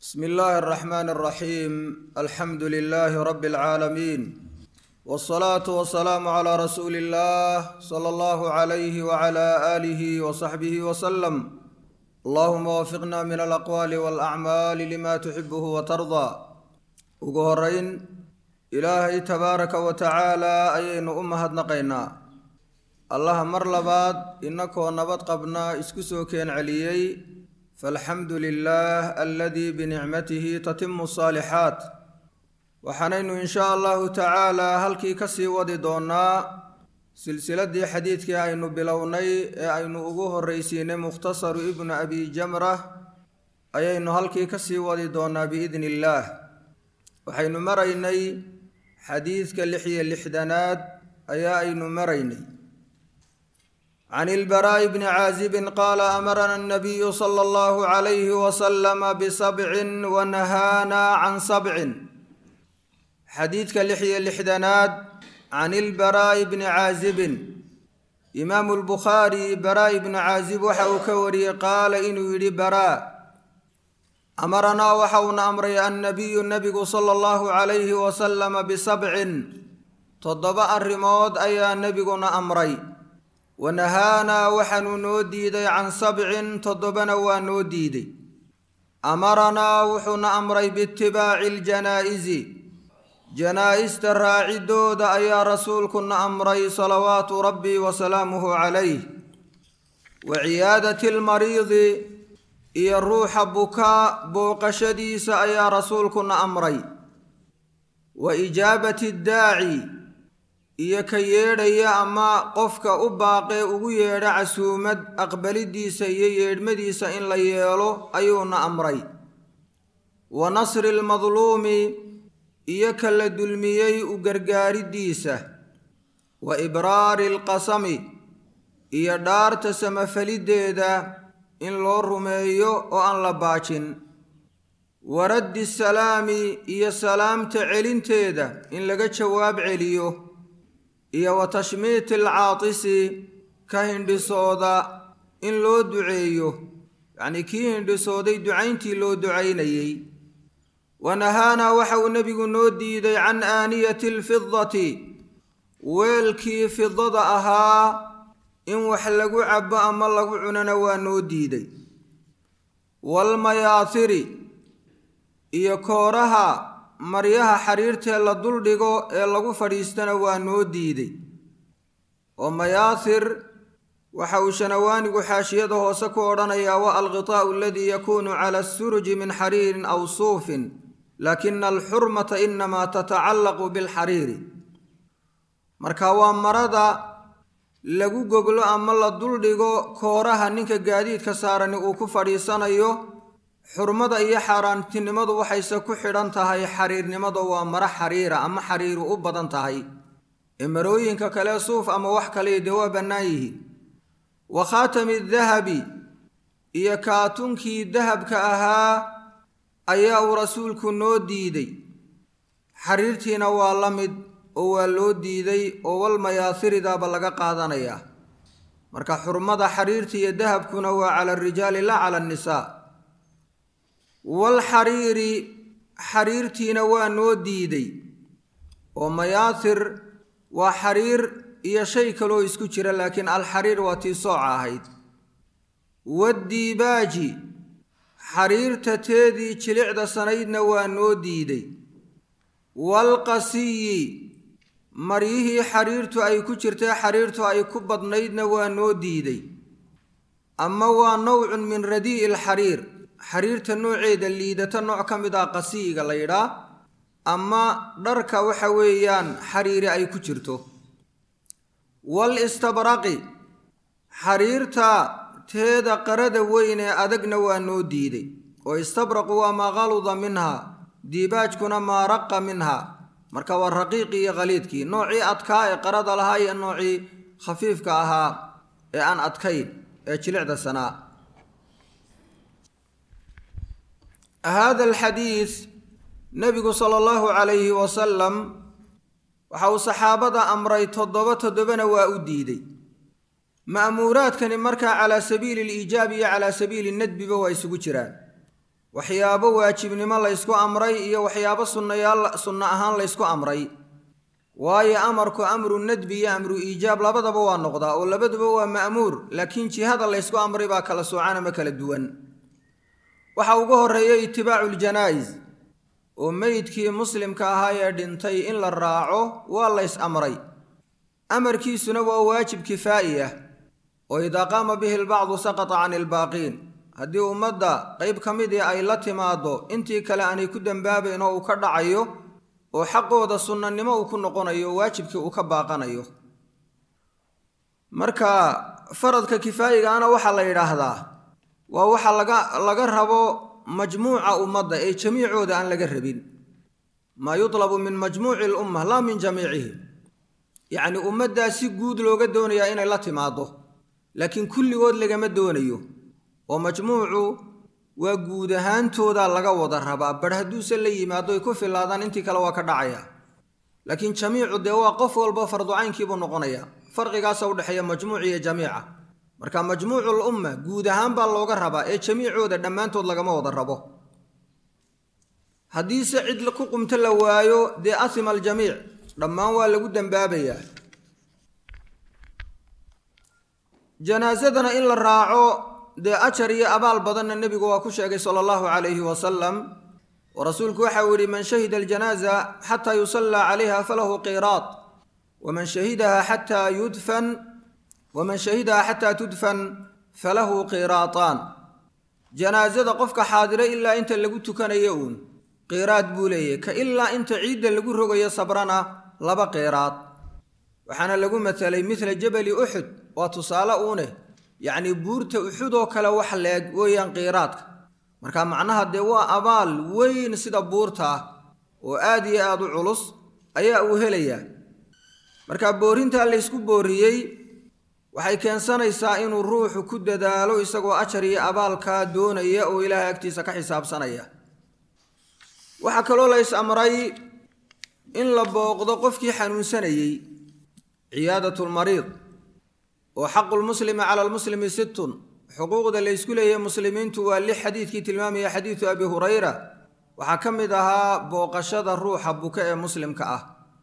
bsmi illaahi alraxmaani alraxiim alxamdu lilaahi rabbi alcaalamiin wsalaatu wasalaamu calaa rasuuli illah sala allahu calayhi wacala aalihi wasaxbihi wasalam allahuma wafiqna min alaqwaali walacmaali lima tuxibuhu watardaa ugu horeyn ilaahay tabaaraka wa tacaala ayaynu u mahadnaqaynaa allaha mar labaad inakoo nabad qabna isku soo keen celiyey falxamdu lilah aladii binicmatihi tatimu saalixaat waxaanaynu in shaa allahu tacaala halkii kasii wadi doonaa silsiladii xadiidkii aynu bilownay ee aynu ugu horreysiinay mukhtasaru ibnu abi jamra ayaynu halkii kasii wadi doonaa biidni illaah waxaynu maraynay xadiidka lix iyo lixdanaad ayaa aynu maraynay can ilbaraa'i bni caazibin qaala amarana annabiyu sala allahu calayhi wasalama bisabcin wa nahaana can sabcin xadiidka lix iyo lixdanaad can ilbaraa'i bni caazibin imaamu lbukhaari baraa'i bni caazib waxa uu ka wariyey qaala inuu yidhi baraa amaranaa waxa uuna amray annabiyu nabigu sala allahu calayhi wasalama bisabcin toddoba arrimood ayaa nebiguna amray wanahaanaa waxaanuu noo diiday can sabcin toddobana waa noo diiday amaranaa wuxuuna amray biitibaaci aljanaa'izi janaa'ista raacidooda ayaa rasuulkuna amray salawaatu rabbi wa salaamuhu calayh wa ciyaadati almariidi iyo ruuxa bukaa booqashadiisa ayaa rasuulkuna amray wa ijaabati addaaci iyo ka yeedhaya ama qofka u baaqee ugu yeedha casuumad aqbalidiisa iyo yeedhmadiisa in la yeelo ayuuna amray wa nasri almadluumi iyo ka la dulmiyey u gargaaridiisa wa ibraari alqasami iyo dhaarta samafaliddeeda in loo rumeeyo oo aan la baajin wa raddi salaami iyo salaamta celinteeda in laga jawaab celiyo iyo wa tashmiiti alcaatisi ka hindhisooda in loo duceeyo yacnii kii hindhisooday ducayntii loo ducaynayey wa nahaanaa waxa uu nebigu noo diiday can aaniyati alfidati weelkii fidada ahaa in wax lagu cabo ama lagu cunana waa noo diiday waalmayaasiri iyo kooraha maryaha xariirtee la duldhigo ee lagu fadhiistana waa noo diiday oo mayaasir waxa uu shanawaanigu xaashiyada hoose ku odhanayaa wa alqitaa'u aladii yakuunu cala asuruji min xariirin aw suufin laakina alxurmata inamaa tatacallaqu bilxariiri marka waa marada lagu goglo ama la duldhigo kooraha ninka gaadiidka saarani uu ku fadhiisanayo xurmada iyo xaaraantinimadu waxayse ku xidhan tahay xariirnimada waa maro xariira ama xariiru u badan tahay ee marooyinka kale suuf ama wax kale dee waa bannaan yihiin wa khaatami dahabi iyo kaatunkii dahabka ahaa ayaa uu rasuulku noo diiday xariirtiina waa la mid oo waa loo diiday oo walmayaasiridaaba laga qaadanayaa marka xurmada xariirta iyo dahabkuna waa cala arijaali laa cala annisaa walxariiri xariirtiina waa noo diiday oo mayaasir waa xariir iyo shay kaloo isku jira laakiin alxariir waa tii sooca ahayd waddiibaaji xariirta teedii jilicda sanaydna waa noo diiday waalqasiyi maryihii xariirtu ay ku jirtay xariirtu ay ku badnaydna waa noo diiday ama waa nowcun min radii'i alxariir xariirta nooceeda liidata nooc ka mid ah qasiyiga la yidhaa ama dharka waxa weeyaan xariiri ay ku jirto wal istabraqi xariirta teeda qarada weyn ee adagna waa noo diiday oo istabraqu waa maa qaluda minha diibaajkuna maa raqa minha marka waa raqiiqii iyo khaliidkii noocii adkaa ee qarada lahaa iyo noocii khafiifka ahaa ee aan adkayn ee jilicda sanaa hada alxadiid nebigu sala allahu calayhi wasalam waxa uu saxaabada amray toddoba toddobana waa u diiday ma'muuraadkani markaa calaa sabiili aliijaab iyo calaa sabiili nadbiba waa isugu jiraan waxyaabo waajibnimo laysku amray iyo waxyaabo sunnayaal sunno ahaan laysku amray waayo amarku amru nadbi iyo amru iijaab labadaba waa noqdaa oo labaduba waa ma'muur laakiin jihada laysku amray baa kala soocan ama kala duwan waxa ugu horreeya itibaacu ljanaa'is oo meydkii muslimka ahaa ee dhintay in la raaco waa lays amray amarkiisuna waa waajib kifaa'i ah oo idaa qaama bihi lbacdu saqata cani ilbaaqiin haddii ummadda qayb ka midii ay la timaaddo intii kale aanay ku dembaabayn oo uu ka dhacayo oo xaqooda sunnanimo uu ku noqonayo waajibkii uu ka baaqanayo marka faradka kifaayigaana waxaa la yidhaahdaa waa waxa laga laga rabo majmuuca ummadda ee jamiicooda aan laga rabin maa yutlabu min majmuuci lumma laa min jamiicihim yacni ummaddaa si guud looga doonayaa inay la timaaddo laakiin kulligood lagama doonayo oo majmuucu waa guud ahaantooda laga wada rabaa bar hadduuse la yimaado ay ku filaadaan intii kale waa ka dhacaya laakiin jamiicu dee waa qof walba farducaynkiibuu noqonaya farqigaasa udhexeeya majmuuc iyo jamiica marka majmuucul umma guud ahaan baa looga rabaa ee jamiicooda dhammaantood lagama wada rabo haddiise cid ku qumto la waayo dee asima aljamiic dhammaan waa lagu dembaabayaa janaasadana in la raaco dee ajar iyo abaal badanna nebigu waa ku sheegay sala allahu calayhi wasalam oo rasuulku waxa uu yidhi man shahida aljanaaza xataa yusallaa calayha falahu qiraad waman shahidaha xataa yudfan waman shahidaha xataa tudfan falahu qiraataan janaasada qofka xaadiro ilaa inta lagu tukanayo uun qiraad buu leeyahy ka ilaa inta ciidda lagu rogayo sabrana laba qiraad waxaana lagu matalay midla jabali uxud waa tusaale uune yacnii buurta uxud oo kale wax leeg weeyaan qiiraadka marka macnaha dee waa abaal weyn sida buurta ah oo aad iyo aad u culus ayaa uu helayaa marka boorintaa laysku booriyey waxay keensanaysaa inuu ruuxu ku dadaalo isagoo ajar iyo abaalkaa doonaya oo ilaahay agtiisa ka xisaabsanaya waxaa kaloo lays amray in la booqdo qofkii xanuunsanayey ciyaadatulmariid oo xaqulmuslimi cala almuslimi sittun xuquuqda laysku leeyahay muslimiintu waa lix xadiidkii tilmaamaya xadiidu abi hurayra waxaa ka mid ahaa booqashada ruuxa buka ee muslimka ah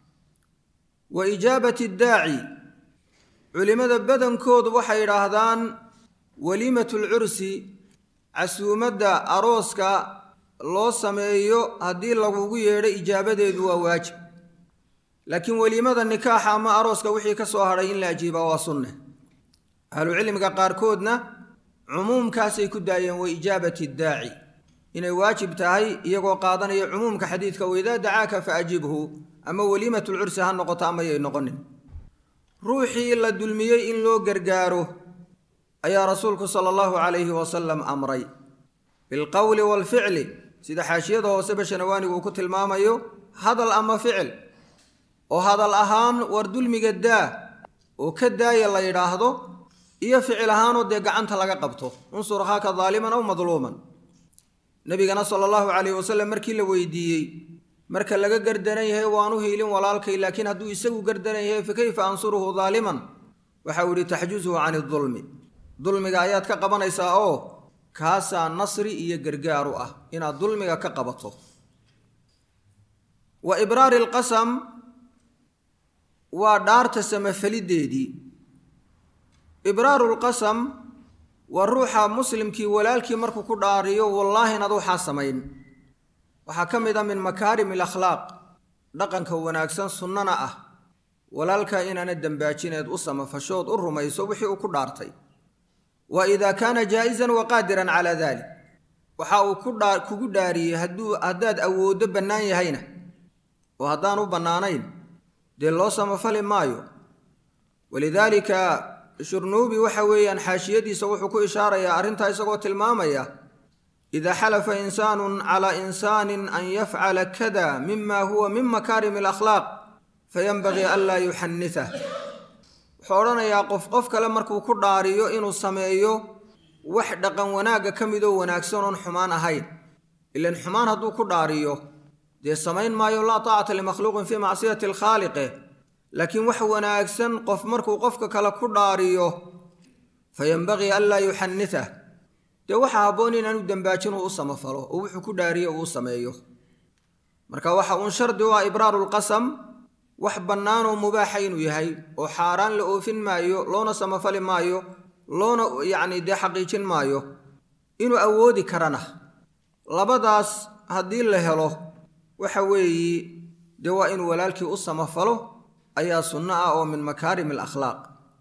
wa ijaabati daaci culimmada badankoodu waxay yidhaahdaan weliimatulcursi casuumadda arooska loo sameeyo haddii lagugu yeedho ijaabadeedu waa waajib laakiin weliimada nikaaxa ama arooska wixii ka soo hadhay in la ajiibaa waa sunne ahlucilmiga qaarkoodna cumuumkaasay ku daayeen wa ijaabati daaci inay waajib tahay iyagoo qaadanaya cumuumka xadiidka waidaa dacaaka fa ajibhu ama weliimatulcursi ha noqoto amayay noqonin ruuxii la dulmiyey in loo gargaaro ayaa rasuulku sala allahu calayhi wasalam amray bilqowli waalficli sida xaashiyada hoose bashanawaanigu uu ku tilmaamayo hadal ama ficil oo hadal ahaan war dulmiga daa oo ka daaya la yidhaahdo iyo ficil ahaanoo dee gacanta laga qabto unsur akhaaka daaliman aw madluuman nebigana sala allahu calayhi wasalam markii la weydiiyey marka laga gardaran yahay waanu hiilin walaalkay laakiin hadduu isagu gardaran yahay fa kayfa ansuruhu daaliman waxau yidhi taxjuzuhu cani dulmi dulmiga ayaad ka qabanaysaa oo kaasaa nasri iyo gargaaru ah inaad dulmiga ka qabato wa ibraari alqasam waa dhaarta samafalideedii ibraaru lqasam waa ruuxa muslimkii walaalkii markuu ku dhaariyo wallaahi inaad waxaa samayn waxaa ka mid a min makaarim alakhlaaq dhaqanka wanaagsan sunnana ah walaalkaa inaana dembaajineed u samafashood u rumayso wixii uu ku dhaartay wa idaa kaana jaa'isan wa qaadiran calaa dalik waxa uu ku dhaa kugu dhaariyey hadduu haddaad awooddo bannaan yahayna oo haddaan u bannaanayn dee loo samafali maayo walidaalika shurnuubi waxa weeyaan xaashiyadiisa wuxuu ku ishaarayaa arrintaa isagoo tilmaamaya idaa xalafa insaanun calaa insaanin an yafcala kada mima huwa min makaarimi alakhlaaq fayanbagii an laa yuxannitah wuxuu odhanayaa qof qof kale markuu ku dhaariyo inuu sameeyo wax dhaqan wanaagga ka midoo wanaagsan oon xumaan ahayn ilan xumaan hadduu ku dhaariyo dee samayn maayo laa taacata limakhluuqin fii macsiyati alkhaaliqe laakiin wax wanaagsan qof markuu qofka kale ku dhaariyo fayanbagii an laa yuxannitah dee waxaa habboon inaanu dembaajin uu u samafalo oo wuxuu ku dhaariye uu u sameeyo marka waxa uun shardi u ah ibraarulqasam wax bannaanoo mubaaxa inuu yahay oo xaaraan la oofin maayo loona samafali maayo loona yacni dee xaqiijin maayo inuu awoodi karana labadaas haddii la helo waxa weeyi dee waa inuu walaalkii u samafalo ayaa sunno ah oo min makaarim alakhlaaq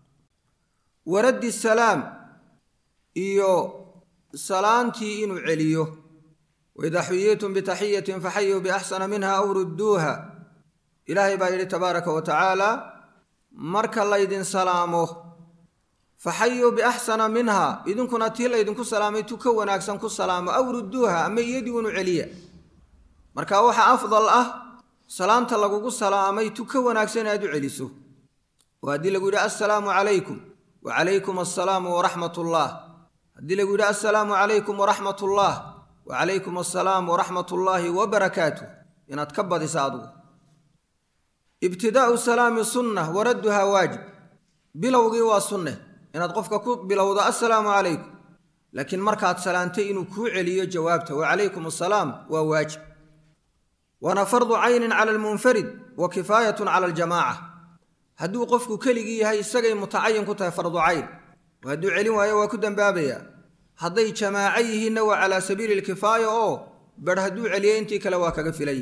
waraddi salaam iyo salaantii inuu celiyo waidaa xuyiitum bitaxiyatin faxayuu biaxsana minha aw rudduuha ilaahay baa yidhi tabaaraka wa tacaala marka laydin salaamo faxayuu biaxsana minha idinkuna tii laydinku salaamay tu ka wanaagsan ku salaamo aw rudduuha ama iyadii unu celiya marka waxaa afdal ah salaanta lagugu salaamay tu ka wanaagsan inaad u celiso oo haddii lagu yidhi assalaamu calaykum wa calaykum assalaamu waraxmat ullah haddii lagu yidhi assalaamu calaykum waraxmat ullah wa calaykum assalaam waraxmat ullaahi wabarakaatuh inaad ka badisa adugu ibtidaa'u salaami sunna waradduhaa waajib bilowgii waa sunne inaad qofka ku bilowdo assalaamu calaykum laakiin markaad salaantay inuu kuu celiyo jawaabta wa calaykum assalaam waa waajib waana fardu caynin cala almunfarid wa kifaayatun cala aljamaaca hadduu qofku keligii yahay isagay mutacayin ku tahay fardu cayn oo hadduu celin waayo waa ku dembaabayaa hadday jamaaco yihiinna waa calaa sabiili lkifaaya oo bar hadduu celiyo intii kale waa kaga filay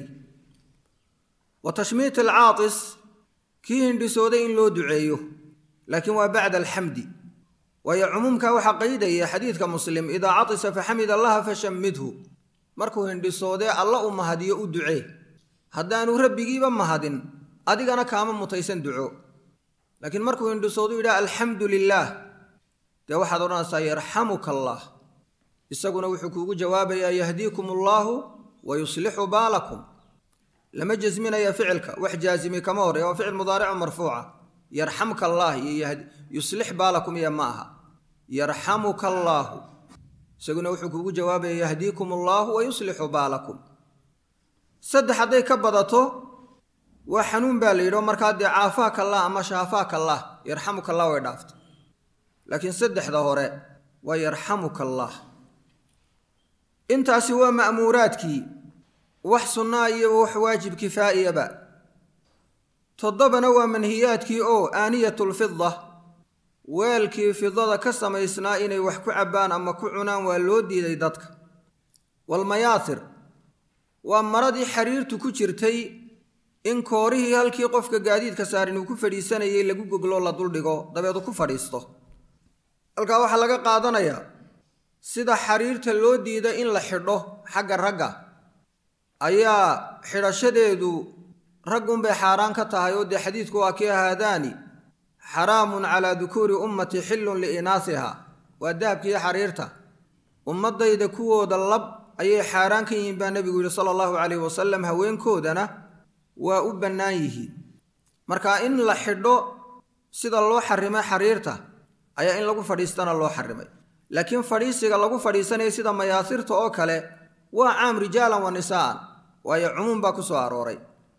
wa tashmiit alcaatis kii hindhisooday in loo duceeyo laakiin waa bacda alxamdi waayo cumuumka waxaa qaydaya xadiidka muslim idaa catisa faxamid allaha fashammidhu markuu hindhisoodee alla u mahadiyo u ducee haddaanu rabbigiiba mahadin adigana kaama mutaysan duco laakiin markuu hindhisoodu yidhaha alxamdu lilaah dee waxaad odhanaysaa yarxamuka allaah isaguna wuxuu kuugu jawaabayaa yahdiikum allaahu wa yuslixu baalakum lama jasminaya ficilka wax jaazimi kama horey waa ficil mudaarico marfuuca yarxamka allaah iyo yuslix baalakum iyo ma aha yarxamuka allaahu isaguna wuxuu kuugu jawaabaya yahdiikum allaahu wa yuslixu baalakum saddex hadday ka badato waa xanuun baa la yidhi oo markaa dee caafaaka allah ama shaafaaka allah yarxamuka allah way dhaaftay laakiin saddexda hore waa yarxamuka allah intaasi waa ma'muuraadkii wax sunnaa iyo wax waajib kifaa'iyaba toddobana waa manhiyaadkii oo aaniyatulfida weelkii fidada ka samaysnaa inay wax ku cabbaan ama ku cunaan waa loo diiday dadka walmayaasir waa maradii xariirtu ku jirtay in koorihii halkii qofka gaadiidka saarin uu ku fadhiisanayay lagu goglo la duldhigo dabeedu ku fadhiisto halkaa waxaa laga qaadanayaa sida xariirta loo diida in la xidho xagga ragga ayaa xidhashadeedu raggunbay xaaraan ka tahay oo dee xadiidku waa kii haadaani xaraamun calaa dukuuri ummati xillun liinaasiha waa dahabkiiyo xariirta ummaddayda kuwooda lab ayay xaaraan ka yihiin baa nebigu yidhi sala allahu calayhi wasalam haweenkoodana waa u bannaan yihiin marka in la xidho sida loo xarimay xariirta ayaa in lagu fadhiistana loo xarimay laakiin fadhiisiga lagu fadhiisanaya sida mayaasirta oo kale waa caam rijaalan wa nisaa'an waayo cumuum baa ku soo arooray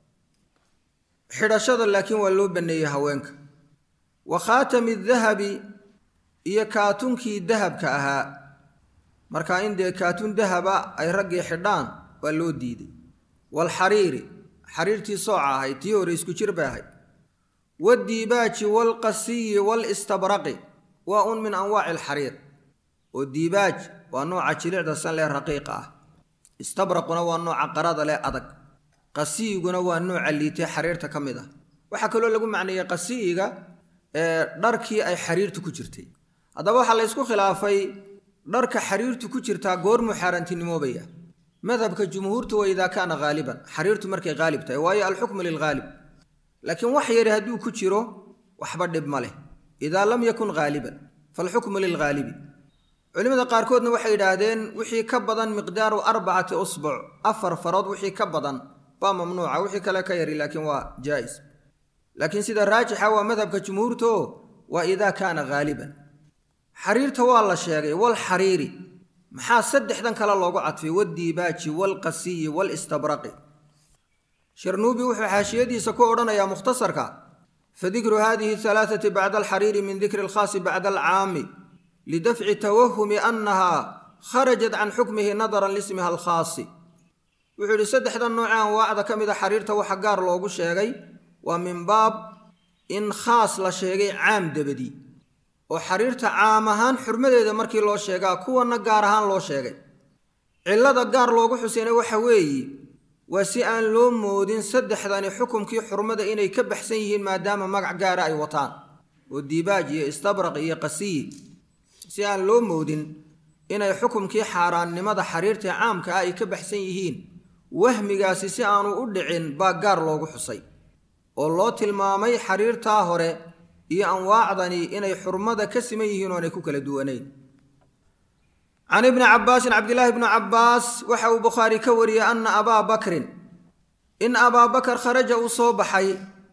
xidhashada laakiin waa loo banneeyey haweenka wa khaatami dahabi iyo kaatunkii dahabka ahaa marka in dee kaatun dahaba ay raggii xidhaan waa loo diiday waalxariiri xariirtii sooca ahayd tii hore isku jir bay ahayd wadiibaaji waalqasiyi waalistabraqi waa un min anwaaci alxariir oo diibaaj waa nooca jilicda san lee raqiiqa ah istabraquna waa nooca qarada leh adag qasiyiguna waa nooca liitee xariirta ka mid ah waxaa kaloo lagu macneeyey qasiyiga ee dharkii ay xariirtu ku jirtay haddaba waxaa la ysku khilaafay dharka xariirtu ku jirtaa goormuu xaaraantinimoobaya madhabka jumhuurtu waa idaa kaana haaliban xariirtu markay haalib tahay waayo alxukmu lilghaalib laakiin wax yari hadduu ku jiro waxba dhib ma leh idaa lam yakun haaliban faalxukmu lilghaalibi culimmada qaarkoodna waxay yidhaahdeen wixii ka badan miqdaaru arbacati usbuc afar farood wixii ka badan waa mamnuuca wixii kale ka yari laakiin waa jaa'is laakiin sida raajixa waa madhabka jumhuurto waa idaa kaana haaliban xariirta waa la sheegay walxariiri maxaa saddexdan kale loogu cadfay wadiibaaji waalqasiyi waalistabraqi sharnuubi wuxuu xaashiyadiisa ku odhanayaa mukhtasarka fadikru hadihi alaaati bacda alxariiri min dikri alkhaasi bacda alcaami lidafci tawahumi annaha kharajat can xukmihi nadaran lismiha alkhaasi wuxuu yidhi saddexda nooce anwaacda ka mid a xariirta waxa gaar loogu sheegay waa min baab in khaas la sheegay caam dabadi oo xariirta caam ahaan xurmadeeda markii loo sheegaa kuwanna gaar ahaan loo sheegay cillada gaar loogu xuseyna waxa weeye waa si aan loo moodin saddexdani xukumkii xurmada inay ka baxsan yihiin maadaama magac gaara ay wataan oo diibaaj iyo istabraq iyo qasiyi si aan loo moodin inay xukumkii xaaraannimada xariirta caamka ah ay ka baxsan yihiin wahmigaasi si aanu u dhicin baa gaar loogu xusay oo loo tilmaamay xariirtaa hore iyo anwaacdani inay xurmada ka siman yihiin oonay ku kala duwanayn can ibni cabbaasin cabdilaahi bni cabbaas waxa uu bukhaari ka wariyey anna abaa bakrin in abaa bakar kharaja uu soo baxay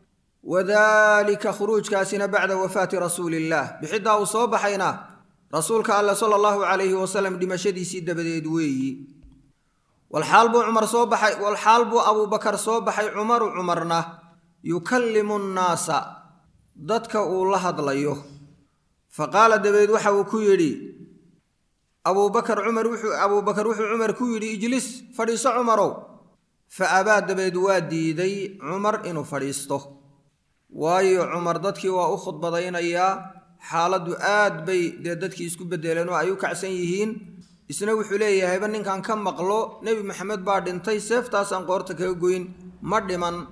wadalika khuruujkaasina bacda wafaati rasuuli illaah bixiddaa uu soo baxayna rasuulka alle sala allahu calayhi wasalam dhimashadiisii dabadeed weeyi walxaal buu cumar soo baxay walxaal buu abuubakar soo baxay cumaru cumarna yukallimu nnaasa dadka uu la hadlayo fa qaala dabeed waxa uu ku yidhi abuubakar cumar wuxuu abuubakar wuxuu cumar ku yidhi ijlis fadhiiso cumarow fa abaa dabeed waa diiday cumar inuu fadhiisto waayo cumar dadkii waa u khudbadaynayaa xaaladdu aad bay dee dadkii isku beddeleen oo ay u kacsan yihiin isna wuxuu leeyahayba ninkan ka maqlo nebi maxamed baa dhintay seeftaasaan qoorta kaga goyn ma dhiman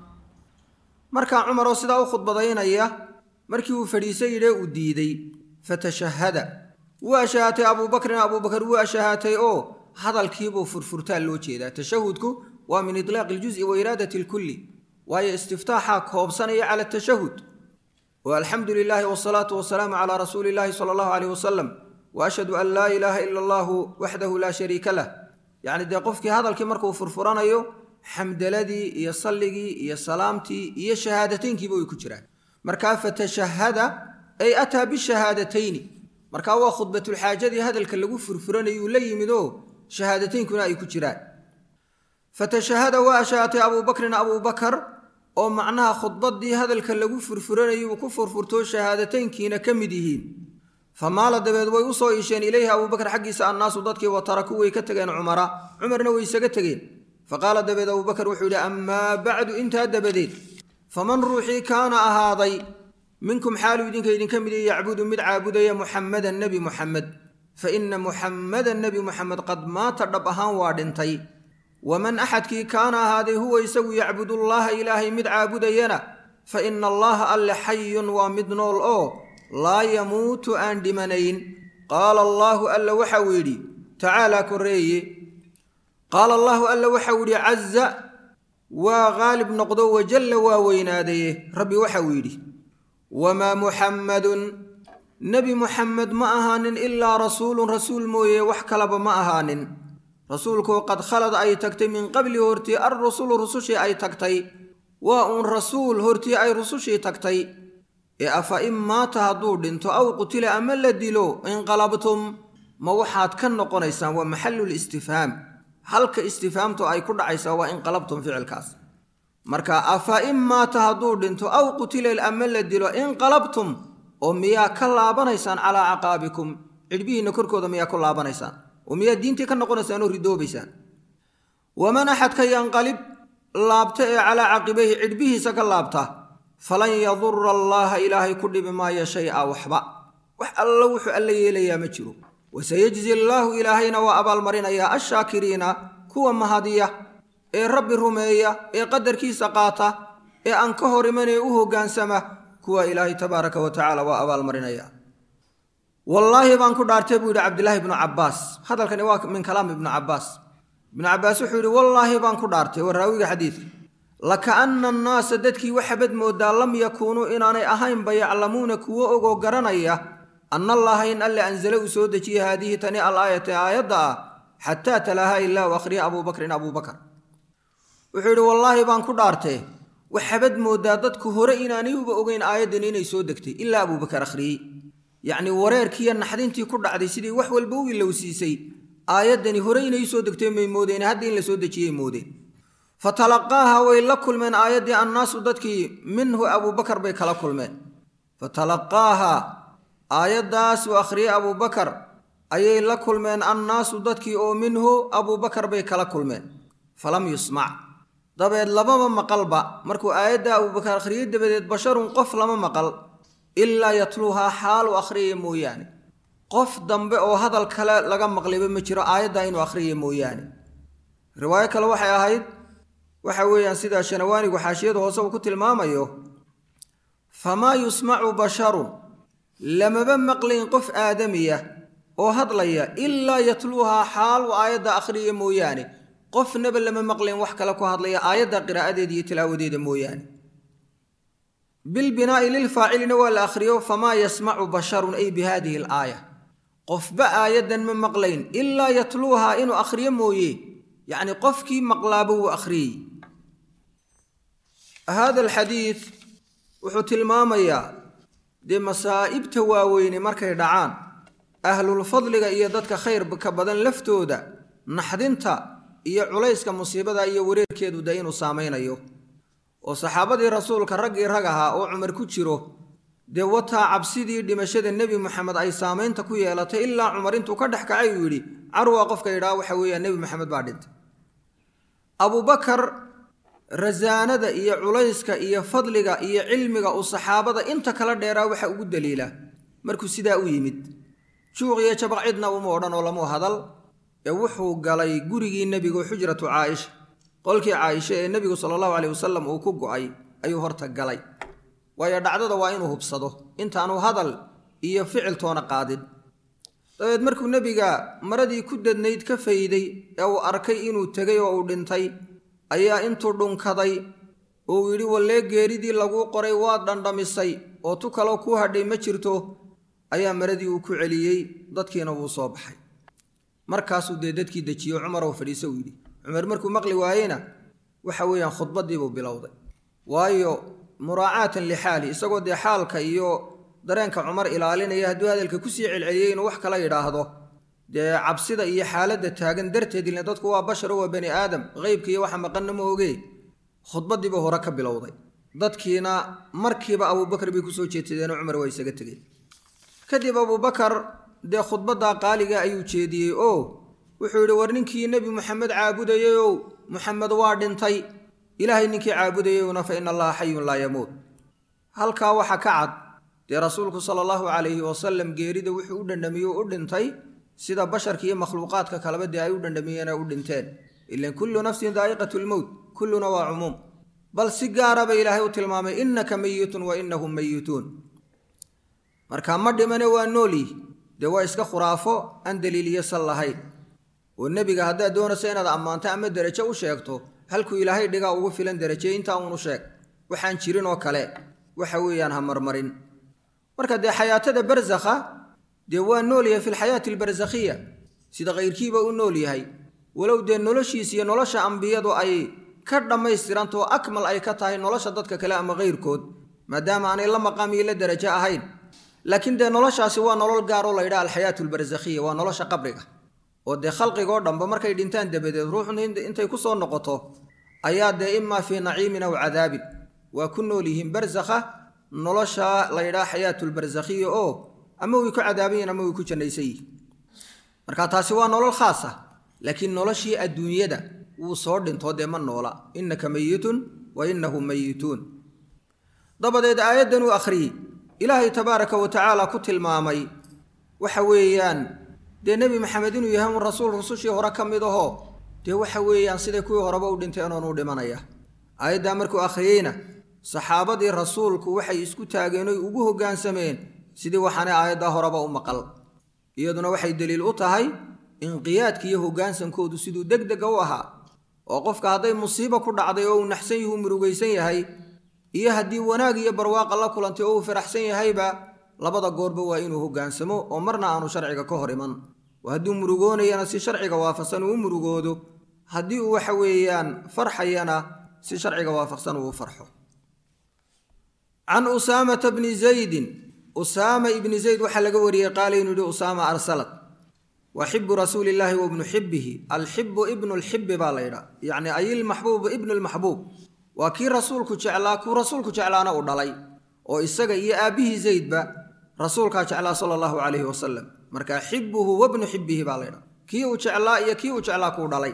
markaa cumar oo sidaa u khudbadaynaya markii uu fadhiisay yidhee uu diiday fatashahada wuu ashahatay abuubakrin abuubakar wuu ashahatay oo hadalkiibuu furfurtaa loo jeedaa tashahudku waa min itlaaqi iljuzi wa iraadati alkulli waayo istiftaaxaa koobsanaya cala tashahud oo alxamdu lilaahi wasalaatu wasalaamu calaa rasuuli illaahi sala allahu caleyh wasalam wa ashhadu an laa ilaaha ila allahu waxdahu laa shariika lah yacni dee qofkii hadalkii markuu furfuranayo xamdaladii iyo salligii iyo salaamtii iyo shahaadateynkiiba way ku jiraan markaa fatashahada ay ataa bishahaadatayn markaa waa khudbatulxaajadii hadalka lagu furfuranayuu la yimid oo shahaadateynkuna ay ku jiraan fatashahada waa ashaatay abuubakrin abuubakar oo macnaha khudbaddii hadalka lagu furfuranayuu ku furfurtoo shahaadateynkiina ka mid yihiin famaala dabeed way u soo iisheen ilayhi abuubakar xaggiisa annaasu dadkii wa taraku way ka tegeen cumara cumarna way isaga tegeen faqaala dabeed abuubakar wuxuu yidhi amaa bacdu intaa dabadeed faman ruuxii kaana ahaaday minkum xaaluu idinka idinka mid yacbudu mid caabudaya muxammadan nebi muxamed fa ina muxammadan nebi muxamed qad maata dhab ahaan waa dhintay waman axadkii kaana ahaaday huwa isagu yacbudullaaha ilaahay mid caabudayana fa ina allaha alle xayun waa mid nool oo laa yamuutu aan dhimanayn qaala allaahu alla waxau yidhi tacaalaa korreeye qaala allaahu alla waxau yidhi caza waa qaalib noqdo wajalla waa weynaadaye rabbi waxau yidhi wamaa muxammadun nebi muxamed ma ahaanin ilaa rasuulun rasuul mooye wax kalaba ma ahaanin rasuulkoo qad khalad ay tagtay min qabli hortii alrusulu rusushii ay tagtay waa uun rasuul hortii ay rusushii tagtay ee afa in maata hadduu dhinto aw qutila ama la dilo inqalabtum ma waxaad ka noqonaysaan waa maxallul istifhaam halka istifhaamtu ay ku dhacaysaa waa inqalabtum ficilkaas marka afa in maata hadduu dhinto aw qutila ama la dilo inqalabtum oo miyaa ka laabanaysaan calaa caqaabikum cidhbihiinna korkooda miyaa ku laabanaysaan oo miyaa diintii ka noqonaysaan oo ridoobaysaan waman axadka yanqalib laabta ee calaa caqibayhi cidhbihiisa ka laabta falan yadura allaaha ilaahay ku dhibi maayo shay-a waxba wax alla wuxuu alla yeelayaa ma jiro wasayajzi allaahu ilaahayna waa abaalmarinayaa ashaakiriina kuwa mahadiya ee rabbi rumeeya ee qadarkiisa qaata ee aan ka hor imanee u hoggaansama kuwa ilaahay tabaaraka wa tacaala waa abaalmarinaya wallaahi baan ku dhaartay buu yidhi cabdilaahi ibnu cabbaas hadalkani waa min kalaam ibnu cabbaas ibnu cabbaas wuxuu yidhi wallaahi baan ku dhaartay waa raawiga xadiidka lakaana annaasa dadkii waxabad moodaa lam yakuunuu inaanay ahaynba yaclamuuna kuwo ogoo garanaya anna allaaha in alle anzale uu soo dejiyey haadihi tani al aayata aayadda ah xataa talaaha ilaahu akhriya abuubakrin abuubakar wuxuu yidhi wallaahi baan ku dhaartee waxabad moodaa dadku hore inaanay uba ogeyn aayaddan inay soo degtay ilaa abuubakar akhriyey yacnii wareerkiiyo naxdintii ku dhacday sidii wax walba u ilowsiisay aayaddani hore inay soo degtay may moodeen hadda in la soo dejiyey moodeen fa talaqaaha way la kulmeen aayaddii annaasu dadkii minhu abuubakar bay kala kulmeen fa talaqaaha aayaddaas uu akhriyey abuubakar ayay la kulmeen annaasu dadkii oo minhu abuubakar bay kala kulmeen falam yusmac dabeed lamama maqalba markuu aayadda abuubakar akhriyey dabadeed basharun qof lama maqal ilaa yatluuhaa xaalu akhriyaya mooyaane qof dambe oo hadal kale laga maqlayba ma jiro aayaddaa inuu akhriyaya mooyaane riwaayo kale waxay ahayd waxa weeyaan sidaa shanawaanigu xaashiyada hoose uu ku tilmaamayo famaa yusmacu basharun lamaba maqlayn qof aadamiya oo hadlaya ilaa yatluuhaa xaal uu aayadda akhriyaya mooyaane qofnaba lama maqlayn wax kale ku hadlaya aayadda qiraa'adeeda iyo tilaawadeeda mooyaane bilbinaa'i lilfaacilina waa la akhriyo famaa yasmacu basharun ay bi haadihi alaaya qofba aayaddan ma maqlayn ilaa yatluuhaa inuu akhriyo mooye yacni qofkii maqlaaba wuu akhriyey hada alxadiid wuxuu tilmaamayaa dee masaa'ibta waaweyne markay dhacaan ahlulfadliga iyo dadka khayrka badan laftooda naxdinta iyo culayska musiibada iyo wareerkeedu dee inuu saamaynayo oo saxaabadii rasuulka raggii rag ahaa oo cumar ku jiro dee wataa cabsidii dhimashada nebi moxamed ay saamaynta ku yeelatay ilaa cumar intuu ka dhex kacay uu yidhi carwa qofka yidhaha waxa weeyaan nebi moxamed baa dhintay abubakar rasaanada iyo culayska iyo fadliga iyo cilmiga uu saxaabada inta kala dheeraa waxa ugu daliila markuu sidaa u yimid juuq iyo jabaq cidna uma odhan oo lamu hadal ee wuxuu galay gurigii nebigu xujratu caaisha qolkii caaisha ee nebigu sala allahu caleyh wasalam uu ku go'ay ayuu horta galay waayo dhacdada waa inuu hubsado intaanu hadal iyo ficiltoona qaadin dabeed markuu nebiga maradii ku dadnayd ka fayday ee uu arkay inuu tegay oo uu dhintay ayaa intuu dhunkaday oo uu yidhi wallee geeridii laguu qoray waad dhandhamisay oo tu kaloo kuu hadhay ma jirto ayaa maradii uu ku celiyey dadkiina wuu soo baxay markaasuu dee dadkii dejiyo cumarow fadhiise uu yidhi cumar markuu maqli waayena waxa weeyaan khudbadiibuu bilowday waayo muraacaatan lixaali isagoo dee xaalka iyo dareenka cumar ilaalinaya hadduu hadalka kusii celceliyey inuu wax kala yidhaahdo dee cabsida iyo xaaladda taagan darteed ilna dadku waa basharo waa bani aadam qeybka iyo waxa maqanna ma ogee khudbadiibuu hore ka bilowday dadkiina markiiba abuubakar bay kusoo jeetadeenoo cumar waa isaga tegey kadib abuubakar dee khudbaddaa qaaliga ayuu jeediyey oo wuxuu yidhi war ninkii nebi moxamed caabudayeyow moxamed waa dhintay ilaahay ninkii caabudayeyowna fa ina allaha xayun laa yamuut halkaa waxa ka cad dee rasuulku sala allahu calayhi wasalam geerida wuxuu u dhandhamiyey u dhintay sida basharka iyo makhluuqaadka kaleba dee ay u dhandhamiyeen u dhinteen ilan kullu nafsin daa'iqatu lmowt kulluna waa cumuum bal si gaaraba ilaahay u tilmaamay innaka meyitun wa innahum meyituun marka ma dhimane waa noolyi dee waa iska khuraafo aan daliiliyo sal lahayn oo nebiga haddaad doonayso inaad ammaanto ama derajo u sheegto halkuu ilaahay dhigaa ugu filan deraje intaa uunu sheeg waxaan jirin oo kale waxa weeyaan ha marmarin marka dee xayaatada barsakha dee waa nool yahay fi lxayaati albarsakhiya sida kayrkiiba u nool yahay walow dee noloshiis iyo nolosha ambiyadu ay ka dhammaystirantao akmal ay ka tahay nolosha dadka kale ama kayrkood maadaama aanay la maqaam iyo la derajo ahayn laakiin dee noloshaasi waa nolol gaaroo la yidhaha alxayaatu albarsakhiya waa nolosha qabriga oo dee khalqigoo dhanba markay dhintaan dabadeed ruuxna intay ku soo noqoto ayaa dee imaa fii naciimin aw cadaabin waa ku nool yihiin barsakha nolosha la yidhaha xayaatulbarsakhiya oo ama way ku cadaabayiin ama way ku jannaysan yihin marka taasi waa nolol khaas ah laakiin noloshii adduunyada wuu soo dhintoo dee ma noola innaka meyitun wa innahum meyituun dabadeed aayaddan uu akhriyey ilaahay tabaaraka wa tacaala ku tilmaamay waxa weeyaan dee nebi maxamed inuu yahay un rasuul rusushii hore ka mid ahoo dee waxa weeyaan siday kuwii horeba u dhinteen oonu dhimanaya aayaddaa markuu akhriyeyna saxaabadii rasuulku waxay isku taageen oy ugu hoggaansameen sidii waxaanay aayaddaa horeba u maqal iyaduna waxay deliil u tahay inqiyaadka iyo hoggaansankoodu siduu deg dega u ahaa oo qofka hadday musiiba ku dhacday oo uu naxsan yahu murugaysan yahay iyo haddii wanaag iyo barwaaqa la kulantay oo uu faraxsan yahayba labada goorba waa inuu hoggaansamo oo marna aanu sharciga ka hor iman oo hadduu murugoonayana si sharciga waafaqsan uu u murugoodo haddii uu waxa weeyaan farxayana si sharciga waafaqsan uu u farxo can usaamata bni zaydin usaama ibni zayd waxaa laga wariyey qaala inuu yihi usaama arsalat wa xibu rasuuli illaahi wa ibnu xibihi alxibu ibnu lxibi baa la ydhaa yacni ayilmaxbuubu ibnu lmaxbuub waa kii rasuulku jeclaa kuu rasuulku jeclaana uu dhalay oo isaga iyo aabbihii zaydba rasuulkaa jeclaa sala allahu calayhi wasalam marka xibuhu wabnu xibihi baa laydhaha kii uu jeclaa iyo kii uu jeclaa kuu dhalay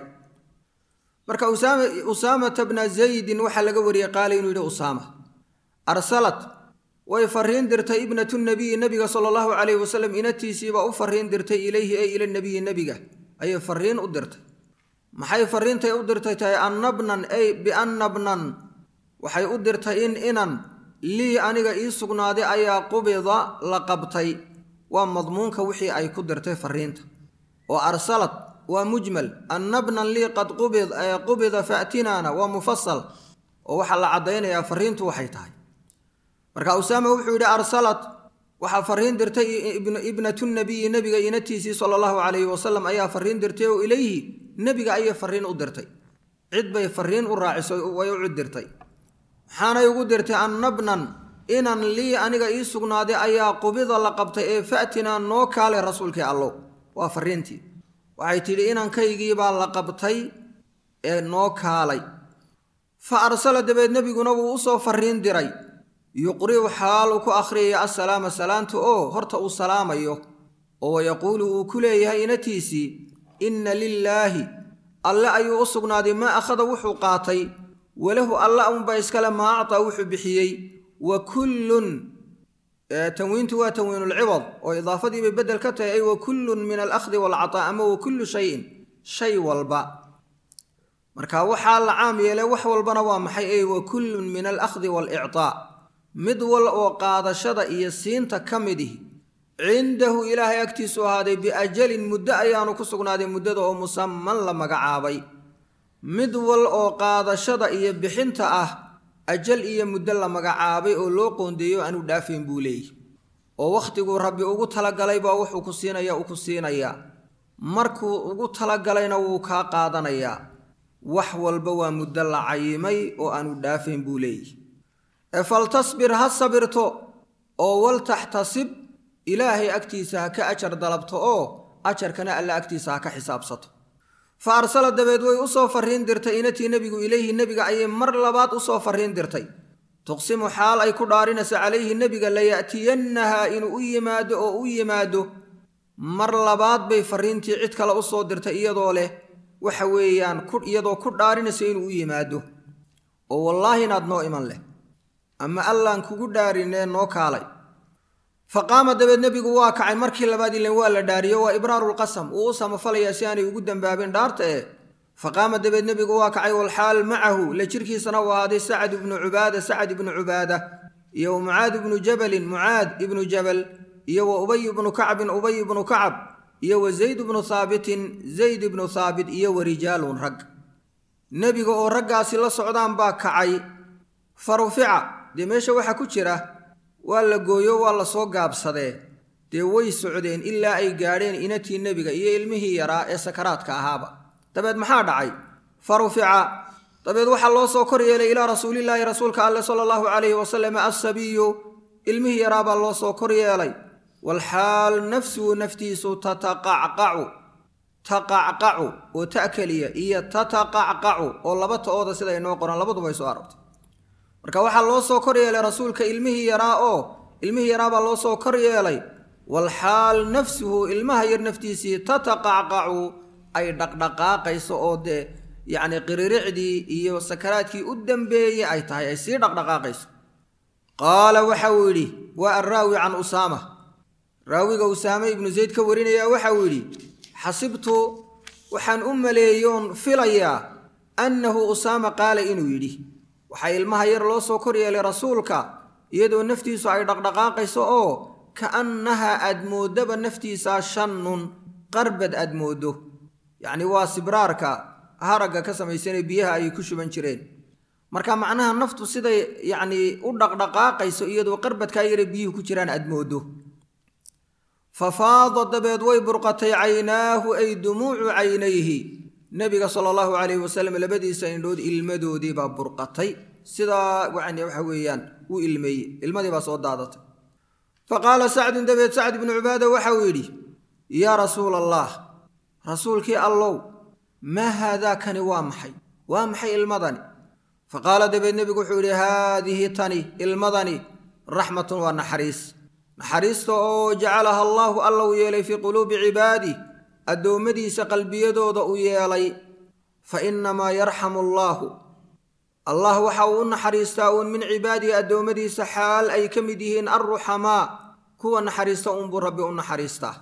marka usaamata bna zaydin waxaa laga wariyey qaala inuu yidhi usaama arsalat way fariin dirtay ibnatu nabiyi nabiga sala allahu calayhi wasalam inatiisiibaa u fariin dirtay ilayhi ay ila nabiyi nebiga ayay fariin u dirtay maxay fariintay u dirtay tahay annabnan ay biannabnan waxay u dirtay in inan lii aniga ii sugnaaday ayaa qubida la qabtay waa madmuunka wixii ay ku dirtay fariinta oo arsalad waa mujmal annabnan lii qad qubida faatinaana waa mufasal oo waxaa la caddaynayaa fariintu waxay tahay marka usaama wuxuu yidhi arsalad waxaa fariin dirtay ibnatu nabiyi nebiga inatiisii sala allahu calayhi wasalam ayaa fariin dirtay oo ilayhi nebiga ayay fariin u dirtay cid bay fariin u raaciso way u cid dirtay maxaanay ugu dirtay annabnan inan lii aniga ii sugnaaday ayaa qubida la qabtay ee fa'tinaa noo kaalay rasuulkii allow waa fariintii waxay tidhi inankaygiibaa la qabtay ee noo kaalay fa arsala dabeed nebiguna wuu usoo fariin diray yuqri'u xaal uu ku akhriyaya assalaama salaanta oo horta uu salaamayo oo wayaquulu uu ku leeyahay inatiisii inna lilaahi alle ayuu u sugnaaday maa akhada wuxuu qaatay walahu alla unba iskale maa actaa wuxuu bixiyey wa kullun tanwiintu waa tanwiinulciwad oo idaafadiibay beddel ka tahay ay wa kullun min alakhdi waalcataa ama wa kullu shayin shay walba marka waxaa la caam yeelay wax walbana waa maxay ay wa kullun min alakhdi waalictaa mid wal oo qaadashada iyo siinta ka midihi cindahu ilaahay agtiisu ahaaday biajalin muddo ayaanu ku sugnaaday muddada oo musaman la magacaabay mid wal oo qaadashada iyo bixinta ah ajal iyo muddo la magacaabay oo loo qoondeeyo aanu dhaafayn buu leeyahy oo wakhtiguu rabbi ugu talagalay baa wuxuu ku siinaya uu ku siinayaa markuu ugu talagalayna wuu kaa qaadanayaa wax walba waa muddo la cayimay oo aanu dhaafayn buu leeyahy ee faltasbir ha sabirto oo waltaxtasib ilaahay agtiisa ha ka ajar dalabto oo ajarkana alla agtiisa ha ka xisaabsato fa arsala dabeed way u soo farriin dirtay inatii nebigu ilayhi nebiga ayay mar labaad u soo farriin dirtay tuqsimu xaal ay ku dhaarinayso calayhi nebiga laya'tiyannahaa inuu u yimaado oo u yimaado mar labaad bay farriintii cid kale u soo dirtay iyadoo leh waxa weeyaan iyadoo ku dhaarinayso inuu u yimaado oo wallaahi inaad noo iman leh ama allaan kugu dhaarinee noo kaalay fa qaama dabeed nebigu waa kacay markii labaad ilen waa la dhaariyo waa ibraarulqasam uu u samafalayaa si aanay ugu dembaabin dhaarta ee fa qaama dabeed nebigu waa kacay walxaal macahu la jirkiisana u ahaaday sacad ibnu cubaada sacad ibnu cubaada iyo wa mucaad ibnu jabalin mucaad ibnu jabal iyo wa ubay ibnu kacbin ubay ibnu kacab iyo wa zayd ibnu haabitin zayd ibnu haabit iyo wa rijaalun rag nebiga oo raggaasi la socdaan baa kacay fa rufica dee meesha waxaa ku jira waa la gooyo waa la soo gaabsadee dee way socdeen ilaa ay gaadheen inatii nebiga iyo ilmihii yaraa ee sakaraadka ahaaba dabeed maxaa dhacay fa rufica dabeed waxaa loo soo kor yeelay ilaa rasuulillaahi rasuulka alleh sala allahu calayhi wasalam assabiyu ilmihii yaraabaa loo soo kor yeelay walxaal nafsuhu naftiisu tataqacqacu taqacqacu oo ta keliya iyo tataqacqacu oo laba ta'ooda sida inoo qoran labaduba ay soo aragtay marka waxaa loo soo kor yeelay rasuulka ilmihii yaraa oo ilmihii yaraabaa loo soo kor yeelay walxaal nafsuhu ilmaha yar naftiisii tataqacqacu ay dhaqdhaqaaqayso oo dee yacni qiriricdii iyo sakaraadkii u dambeeyey ay tahay ay sii dhaqdhaqaaqayso qaala waxa uu yidhi waa arraawi can usaama raawiga usaame ibnu zayd ka warinayaa waxa uu yidhi xasibtu waxaan u maleeyoon filayaa annahu usaama qaala inuu yidhi waxaa ilmaha yar loo soo kor yeelay rasuulka iyadoo naftiisu ay dhaqdhaqaaqayso oo ka'annaha aad mooddaba naftiisaa shannun qarbad aad mooddo yacni waa sibraarka haragga ka samaysanee biyaha ayay ku shuban jireen marka macnaha naftu siday yacnii u dhaqdhaqaaqayso iyadoo qarbadkaa yare biyuhu ku jiraan aad mooddo fa faada dabeed way burqatay caynaahu ay dumuucu caynayhi nebiga sala allahu calayhi wasalam labadiisa indhood ilmadoodii baa burqatay sidaa yani waxa weeyaan wuu ilmeeyey ilmadii baa soo daadatay fa qaala sacdun dabeed sacd ibnu cubaada waxa uu yidhi yaa rasuula allah rasuulkii allow maa haadaakani waa maxay waa maxay ilmadani fa qaala dabeed nebigu wuxuu yidhi haadihi tani ilmadani raxmatun waa naxariis naxariista oo jacalaha allaahu alla uu yeelay fii quluubi cibaadih addoommadiisa qalbiyadooda uu yeelay fa innamaa yarxamu allaahu allah waxa uu u naxariistaa uun min cibaadihi addoommadiisa xaal ay ka mid yihiin alruxamaa kuwa naxariista uunbuu rabbi u naxariistaa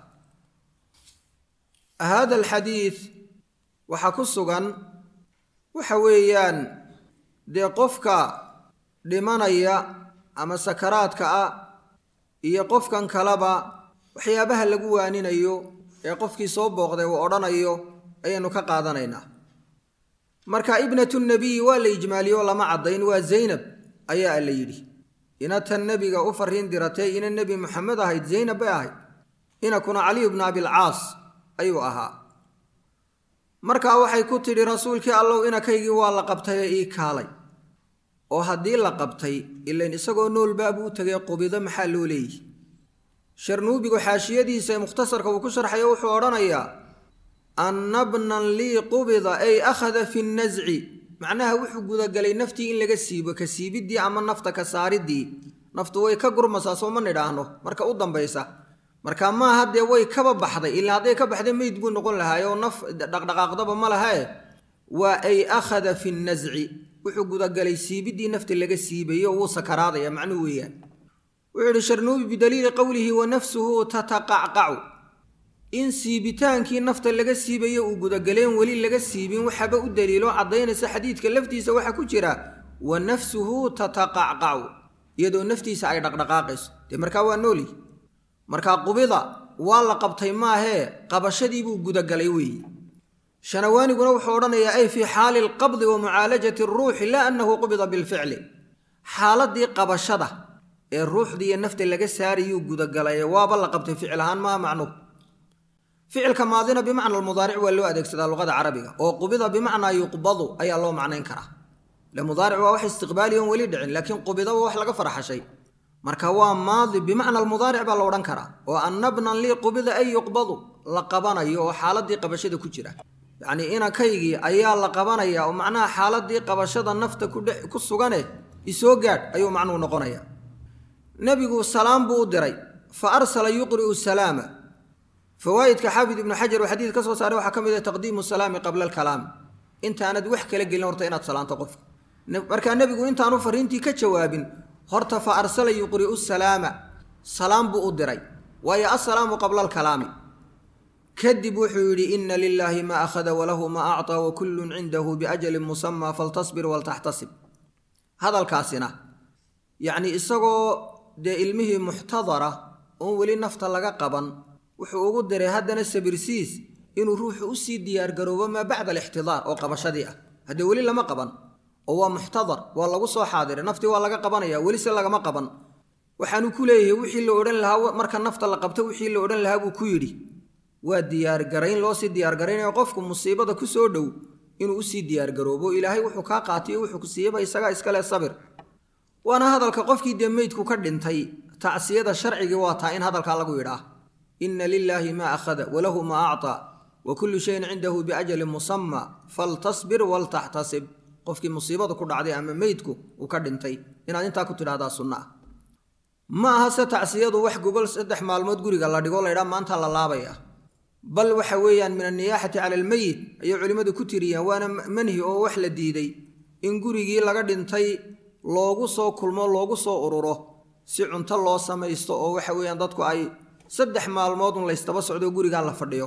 haada alxadiid waxaa ku sugan waxa weeyaan dee qofka dhimanaya ama sakaraadka ah iyo qofkan kaleba waxyaabaha lagu waaninayo ee qofkii soo booqday uu odhanayo ayaynu ka qaadanaynaa marka ibnatu nabiyi waa la ijmaaliyo lama caddayn waa zaynab ayaa la yidhi inatan nebiga u fariin diratay ina nebi moxamed ahayd zaynab bay ahayd inakuna caliyu bna abilcaas ayuu ahaa markaa waxay ku tidhi rasuulkii allow inakaygii waa la qabtay ee ii kaalay oo haddii la qabtay ilayn isagoo noolbaabuu u tegay qubido maxaa loo leeyihi sharnuubigu xaashiyadiisa ee mukhtasarka uu ku sharxayo wuxuu odhanayaa anna bnan lii qubida ay akhada fi nnasci macnaha wuxuu gudagalay naftii in laga siibo ka siibiddii ama nafta ka saariddii naftu way ka gurmasaa sooma nidhaahno marka u dambaysa marka maaha dee way kaba baxday ilaa hadday ka baxday meyd buu noqon lahaay oo naf dhaqdhaqaaqdaba ma lahae waa ay akhada fi nnasci wuxuu gudagalay siibiddii nafta laga siibayo wuu sakaraadaya macnuhu weeyaan wuxuu yidhi sharnuubi bidaliili qowlihi wa nafsuhu tataqacqacu in siibitaankii nafta laga siibayo uu gudagaleen weli laga siibin waxaba u daliilo caddaynaysa xadiidka laftiisa waxaa ku jira wa nafsuhu tataqacqacu iyadoo naftiisa ay dhaqdhaqaaqayso dee markaa waa nooli markaa qubida waa la qabtay maahee qabashadiibuu gudagalay weeye shanawaaniguna wuxuu odhanayaa ay fii xaali alqabdi wa mucaalajati aruuxi laa annahu qubida bilficli xaaladii qabashada ee ruuxdii iyo nafta laga saarayuu gudagalay waaba la qabtay ficil ahaan maaha macnuhu ficilka maadina bimacna almudaaric waa loo adeegsadaa luqada carabiga oo qubida bimacnaa yuqbadu ayaa loo macnayn karaa ile mudaaric waa wax istiqbaaliyon weli dhicin laakiin qubida waa wax laga farxashay marka waa maadi bimacna almudaaric baa la odhan karaa oo annabnan lii qubida ay yuqbadu la qabanayo oo xaaladii qabashada ku jira yacnii inankaygii ayaa la qabanaya oo macnaha xaaladii qabashada nafta ku sugane isoo gaadh ayuu macnuhu noqonaya nebigu salaam buu u diray fa arsala yuqri'u salaama fawaa'idka xaafid ibnu xajar uu xadiid ka soo saaray waxaa ka mid ah taqdiimu salaami qabla alkalaami intaanad wax kala gelin horta inaad salaanto qofka markaa nebigu intaanu fariintii ka jawaabin horta fa arsala yuqri'u salaama salaam buu u diray waayo assalaamu qabla alkalaami kadib wuxuu yidhi ina lilaahi maa akhada walahu maa acطaa wa kullun cindahu biajalin musamaa faltasbir waltaxtasib hadalkaasina yacnii isagoo dee ilmihii muxtadara oon weli nafta laga qaban wuxuu ugu diray haddana sabirsiis inuu ruuxu usii diyaargaroobo maa bacda alixtidaar oo qabashadii ah haddee weli lama qaban oo waa muxtadar waa lagu soo xaadiray naftii waa laga qabanaya weli se lagama qaban waxaanu ku leeyahay wixii la odhan lahaa marka nafta la qabto wixii la odhan lahaa buu ku yidhi waa diyaargarayn loosii diyaargaraynayo qofku musiibada ku soo dhow inuu usii diyaargaroobo ilaahay wuxuu kaa qaatiyo wuxuu ku siiyaba isagaa iskale sabir waana hadalka qofkii dee meydku ka dhintay tacsiyada sharcigii waa taa in hadalkaa lagu yidhaah inna lilaahi maa akhada walahu maa acطaa wa kullu shayin cindahu biajalin musama faltasbir waltaxtasib qofkii musiibada ku dhacday ama meydku uu ka dhintay inaad intaa ku tidhahdaa sunna ah ma aha se tacsiyadu wax gobol saddex maalmood guriga la dhigo laydhaa maanta la laabaya bal waxa weeyaan min anniyaaxati cala almeyit ayay culimmadu ku tiriyaan waana manhi oo wax la diiday in gurigii laga dhintay loogu soo kulmo loogu soo ururo si cunto loo samaysto oo waxa weeyaan dadku ay saddex maalmoodun laystaba socdo gurigaa la fadhiyo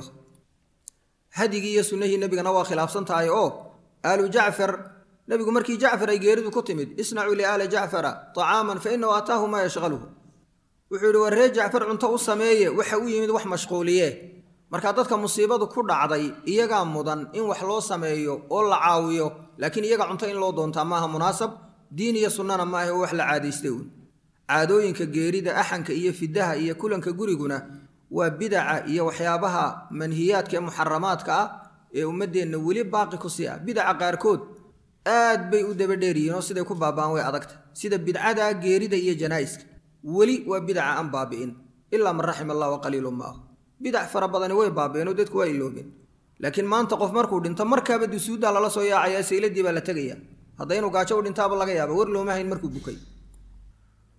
hadigii iyo sunnahii nebigana waa khilaafsan tahay oo aalu jacfar nebigu markii jacfar ay geeridu ku timid isnacuu liaali jacfara طacaaman fa inahu ataahu maa yashqaluhu wuxuu yidhi war ree jacfar cunto u sameeye waxa u yimid wax mashquuliye markaa dadka musiibadu ku dhacday iyagaa mudan in wax loo sameeyo oo la caawiyo laakiin iyaga cunto in loo doontaa maaha munaasab diin iyo sunnana maaha oo wax la caadaystay uun caadooyinka geerida axanka iyo fidaha iyo kulanka guriguna waa bidaca iyo waxyaabaha manhiyaadka ee muxaramaadka ah ee ummaddeenna weli baaqi ku sii ah bidaca qaarkood aad bay u dabadheeryihiin oo siday ku baaba'an way adagta sida bidcada geerida iyo janaa'iska weli waa bidaca aan baabi'in ilaa man raxima allah wa qaliilun maahu bidac fara badani way baabi'een oo dadku waa iloobeen laakiin maanta qof markuu dhinto markaaba dusuuddaa lala soo yaacaya sayladii baa la tegaya hadda inuu gaajo u dhintaaba laga yaaba war looma hayn markuu bukay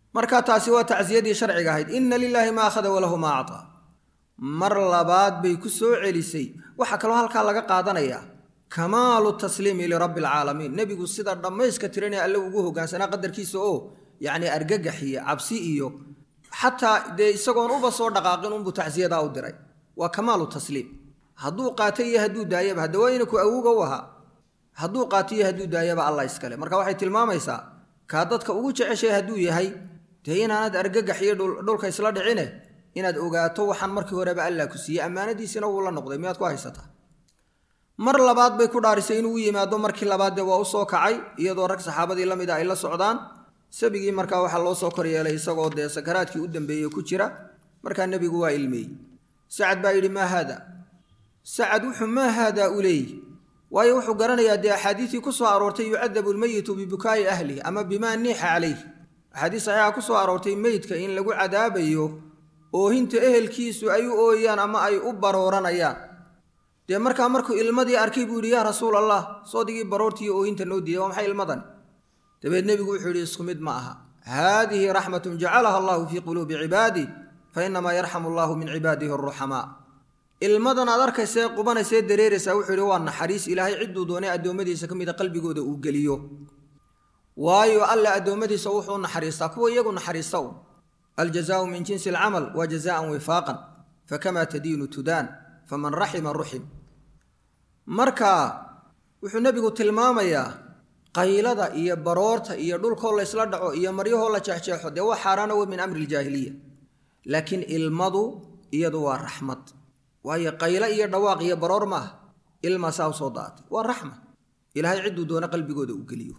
marka taasi waa tacsiyadii sharciga ahayd inna lilaahi maa akhada walahu maa actaa mar labaad bay ku soo celisay waxaa kaloo halkaa laga qaadanayaa kamaalu tasliimi lirabbi alcaalamiin nebigu sida dhammayska tiranee alle ugu hogaansanaa qadarkiisa oo yacni argagax iyo cabsi iyo xataa dee isagoon uba soo dhaqaaqin unbuu tacsiyadaa u diray waa kamaalu tasliim hadduu qaato iyo hadduu daayaba hadda waa inaku awuga u ahaa hadduu qaato iyo hadduu daayaba allah iskale marka waxay tilmaamaysaa kaa dadka ugu jeceshay hadduu yahay dee inaanad argagax iyo dhulka isla dhicine inaad ogaato waxaan markii horeba allah ku siiyey ammaanadiisina wuu la noqday miyaad ku haysataa mar labaad bay ku dhaarisay inuu u yimaado markii labaad dee waa u soo kacay iyadoo rag saxaabadii la mid a ay la socdaan sabigii markaa waxaa loo soo koryeelay isagoo dee sakaraadkii u dambeeyey ku jira markaa nebigu waa ilmeeyey sacad baa yidhi maa haada sacad wuxuu maa haadaa u leeyi waayo wuxuu garanayaa dee axaadiisii ku soo aroortay yucadabu lmeyitu bibukaa'i ahlih ama bimaa niixa calayh axaadiis saxiixa ku soo aroortay meydka in lagu cadaabayo oohinta ehelkiisu ay u ooyaan ama ay u barooranayaan dee markaa markuu ilmadii arkay buu yidhi yaa rasuul allah soodigii baroortiiyo oohinta noo diiday waa maxay ilmadan dabeed nebigu wuxuu yidhi isku mid ma aha haadihi raxmatun jacalaha allahu fii quluubi cibaadih fa inamaa yarxamu allahu min cibaadihi aruxamaa ilmadan aad arkaysee qubanaysee dareeraysaa wuxuu yidhi waa naxariis ilaahay cidduu doonay addoommadiisa ka mida qalbigooda uu geliyo waayo alle addoommadiisa wuxuu u naxariistaa kuwa iyagu naxariista un aljazaau min jinsi alcamal waa jazaan wifaaqan fakamaa tadiinu tudaan faman raxima ruxim marka wuxuu nebigu tilmaamayaa qaylada iyo baroorta iyo dhulkoo laysla dhaco iyo maryahoo la jeexjeexo dee waa xaaraana wey min amri iljaahiliya laakiin ilmadu iyadu waa raxmad waayo qaylo iyo dhawaaq iyo baroor maaha ilmaa saa u soo daatay waa raxma ilaahay cidduu doona qalbigooda u geliyo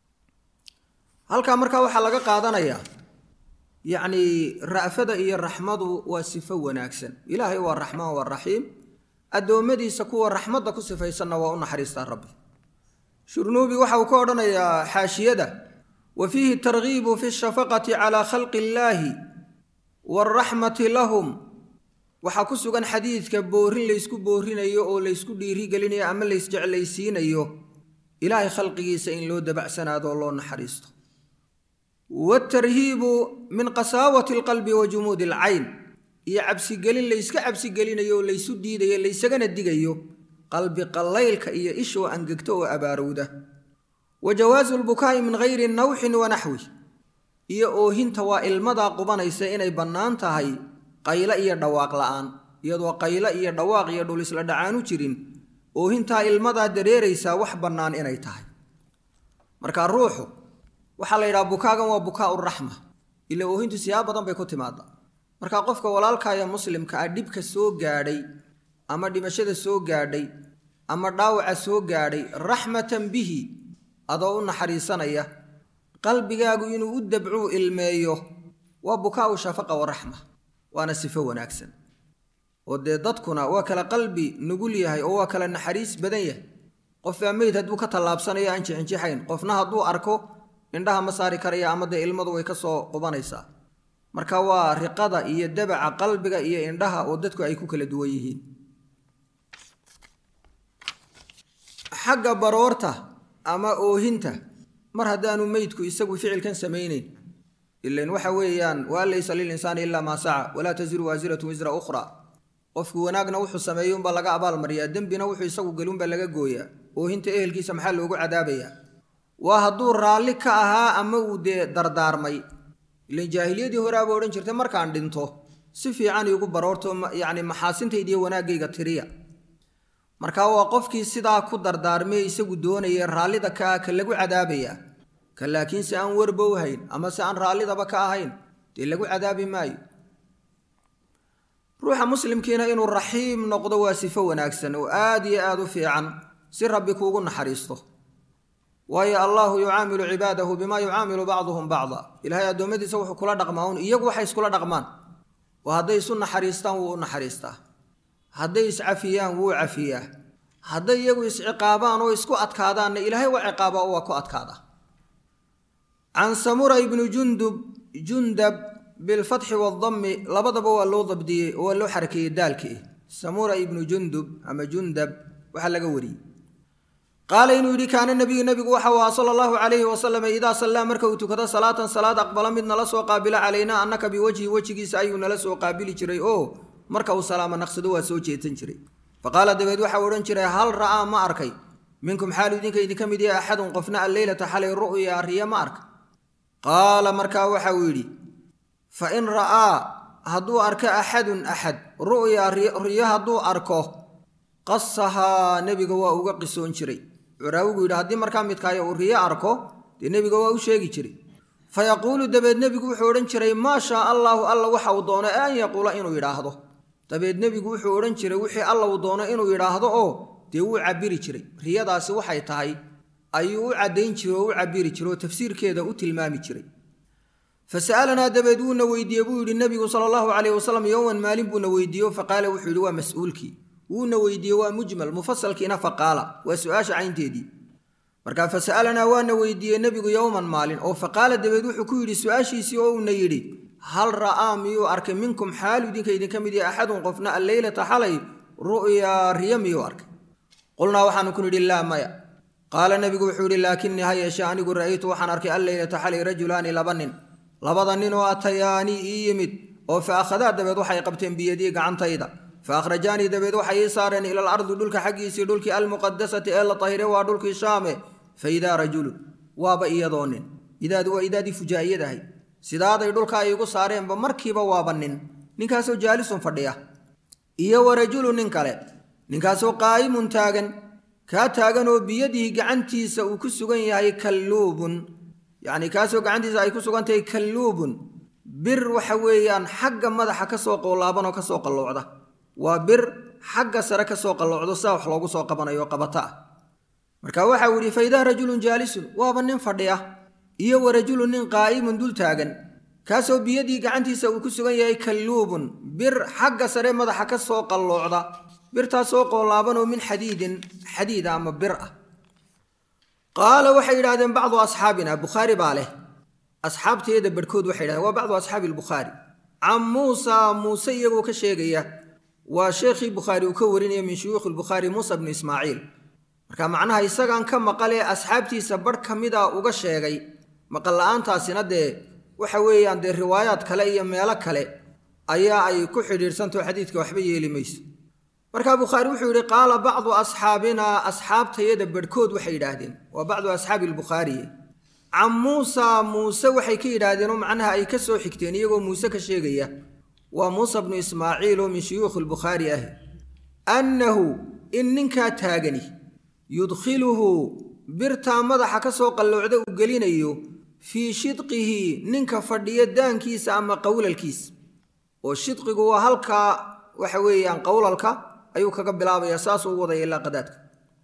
halkaa markaa waxaa laga qaadanayaa yacnii ra'fada iyo raxmadu waa sifo wanaagsan ilaahay waa raxmaan waa raxiim addoommadiisa kuwa raxmadda ku sifaysanna waa u naxariistaa rabbi shurnuubi waxa uu ka odhanayaa xaashiyada wa fiihi targiibu fi shafaqati calaa khalqi illaahi waalraxmati lahum waxaa ku sugan xadiidka boorin laysku boorinayo oo laysku dhiirigelinayo ama laysjeclaysiinayo ilaahay khalqigiisa in loo dabacsanaado oo loo naxariisto waatarhiibu min qasaawati alqalbi wa jumuudi alcayn iyo cabsigelin layska cabsigelinayo oo laysu diidayo laysagana digayo qalbi qallaylka iyo ishoo angegto oo abaarowda wa jawaasu lbukaa'i min hayri nawxin wa naxwi iyo oohinta waa ilmadaa qubanaysa inay bannaan tahay qaylo iyo dhawaaq la'aan iyadoo qaylo iyo dhawaaq iyo dhul isla dhacaanu jirin oohintaa ilmadaa dareeraysaa wax bannaan inay tahay marka ruuxu waxaa la yidhaha bukaagan waa bukaau raxma ila oohintu siyaab badan bay ku timaada marka qofka walaalkaaya muslimka ah dhibka soo gaadhay ama dhimashada soo gaadhay ama dhaawaca soo gaadhay raxmatan bihi adoo u naxariisanaya qalbigaagu inuu u dabcuu ilmeeyo waa bukaau shafaqa wa raxma waana sifo wanaagsan oo dee dadkuna waa kala qalbi nugul yahay oo waa kala naxariis badan yahay qofbaa meyd hadduu ka tallaabsanayo aan jixinjixayn qofna hadduu arko indhaha ma saari karaya ama dee ilmadu way ka soo qubanaysaa marka waa riqada iyo dabaca qalbiga iyo indhaha oo dadku ay ku kala duwan yihiin xagga baroorta ama oohinta mar haddaanu meydku isagu ficilkan samaynayn ilan waxa weeyaan waa laysa lilinsaani ilaa maa saca walaa tasiru waasiratu wisra ukhra qofku wanaagna wuxuu sameeyey unbaa laga abaalmariyaa dembina wuxuu isagu gelunbaa laga gooyaa oohinta ehelkiisa maxaa loogu cadaabayaa waa hadduu raalli ka ahaa ama uu dee dardaarmay ilan jaahiliyadii horeaba odhan jirtay markaan dhinto si fiican iigu baroorto yacni maxaasintaydiiyo wanaaggayga tiriya marka waa qofkii sidaa ku dardaarmay isagu doonaya raallida ka ah ka lagu cadaabayaa ka laakiin si aan warba u hayn ama si aan raallidaba ka ahayn dee lagu cadaabi maayo ruuxa muslimkiina inuu raxiim noqdo waa sifo wanaagsan oo aad iyo aad u fiican si rabbi kuugu naxariisto waayo allaahu yucaamilu cibaadahu bimaa yucaamilu bacduhum bacda ilaahay addoommadiisa wuxuu kula dhaqmaa un iyagu waxay iskula dhaqmaan oo hadday isu naxariistaan wuu u naxariistaa hadday iscafiyaan wuu cafiyaa hadday iyagu isciqaabaan oo isku adkaadaanna ilaahay waa ciqaabaa oo waa ku adkaada can samura ibni jundub jundab bilfatxi waadammi labadaba waa loo dabdiyey oo waa loo xarakeeyey daalkii samura ibnu jundub ama jundab waxaa laga wariyey qaala inuu yidhi kaana nabiyu nebigu waxa u ahaa sala allahu calayhi wasalam idaa sallaa marka uu tukado salaatan salaad aqbala mid nala soo qaabila calaynaa annaka biwajhi wejigiisa ayuu nala soo qaabili jiray oo marka uu salaamo naqsado waa soo jeedsan jiray fa qaala dabeed waxau odhan jiray hal ra'aa ma arkay minkum xaalu idinka idinka mid yahay axadun qofna alleylata xalay ru'ya riya ma arka qaala markaa waxa uu yidhi fa in ra'aa hadduu arko axadun axad ru'ya riyo hadduu arko qasahaa nebiga waa uga qisoon jiray curaawigu yidhi haddii markaa midkaayo uu riyo arko dee nebiga waa u sheegi jiray fa yaquulu dabeed nebigu wuxuu odhan jiray maa shaa allaahu alla waxa uu doono an yaquula inuu yidhaahdo dabeed nebigu wuxuu odhan jiray wixii alla uu doono inuu yidhaahdo oo dee wuu cabiri jiray riyadaasi waxay tahay ayuu u caddayn jiray oo u cabiri jiray oo tafsiirkeeda u tilmaami jiray fa sa'alanaa dabeed wuuna weydiiyey buu yidhi nebigu sala allahu calayhi wasalam yowman maalin buuna weydiiye fa qaala wuxuu yidhi waa mas-uulkii wuuna weydiiyey waa mujmal mufasalkiina fa qaala waa su-aasha caynteedii markaa fa sa'alanaa waana weydiiyey nebigu yowman maalin oo fa qaala dabeed wuxuu ku yidhi su-aashiisii oo uuna yidhi hal ra'aa miyuu arkay minkum xaalu idinka idinka mid yahay axadun qofna alleylata xalay ru'yaa riyo miyuu arkay qulnaa waxaanu ku nidhi laa maya qaala nebigu wuxuu yidhi laakinii ha yeeshe anigu ra'aytu waxaan arkay alleylata xalay rajulaani laba nin labada nin oo atayaanii ii yimid oo fa akhadaa dabeed waxay qabteen biyadii gacantayda fa akhrajaanii dabeed waxay ii saareen ila alardi dhulka xaggiisii dhulkii almuqadasati ee la tahire waa dhulkii shaame fa idaa rajulun waaba iyadoo nin idaadu waa idaadii fujaa'iyad ahayd sidaaday dhulka ay igu saareenba markiiba waaba nin ninkaasoo jaalisun fadhiya iyo wa rajulu nin kale ninkaasoo qaa'imun taagan kaa taagan oo biyadihi gacantiisa uu ku sugan yahay kalluubun yacni kaasoo gacantiisa ay ku sugan tahay kalluubun bir waxa weeyaan xagga madaxa ka soo qoolaaban oo ka soo qalloocda waa bir xagga sare ka soo qalloocdo saa wax loogu soo qabanayo qabata ah marka waxa uu yidhi fa idaa rajulun jaalisun waaba nin fadhiya iyo wa rajulun nin qaa'imun dul taagan kaasoo biyadii gacantiisa uu ku sugan yahay kalluubun bir xagga sare madaxa ka soo qalloocda birtaasoo qoolaaban oo min xadiidin xadiida ama bir ah qaala waxay yidhahdeen bacdu asxaabina bukhaari baa leh asxaabteeda barhkood waxay yidhahdeen waa bacdu asxaabi albukhaari can muusa muuse iyagoo ka sheegaya waa sheekhii bukhaari uu ka warinaya min shuyuukhi lbukhaari muusa bnu ismaaciil marka macnaha isagaan ka maqalee asxaabtiisa barh ka mida uga sheegay maqal la-aantaasina dee waxa weeyaan dee riwaayaad kale iyo meelo kale ayaa ay ku xidhiidhsantao xadiidka waxba yeeli mayso markaa bukhaari wuxuu yidhi qaala bacdu asxaabinaa asxaabtayada barhkood waxay yidhaahdeen waa bacdu asxaabi albukhaariye can muusa muuse waxay ka yidhaahdeen oo macnaha ay ka soo xigteen iyagoo muuse ka sheegaya waa muusa bnu ismaaciil oo min shuyuukhi lbukhaari ah annahu in ninkaa taagani yudkhiluhu birtaa madaxa ka soo qalloocda uu gelinayo fii shidqihi ninka fadhiya daankiisa ama qowlalkiisa oo shidqigu waa halkaa waxa weeyaan qowlalka ayuu kaga bilaabayaa saasuu u wadaya ilaa qadaadka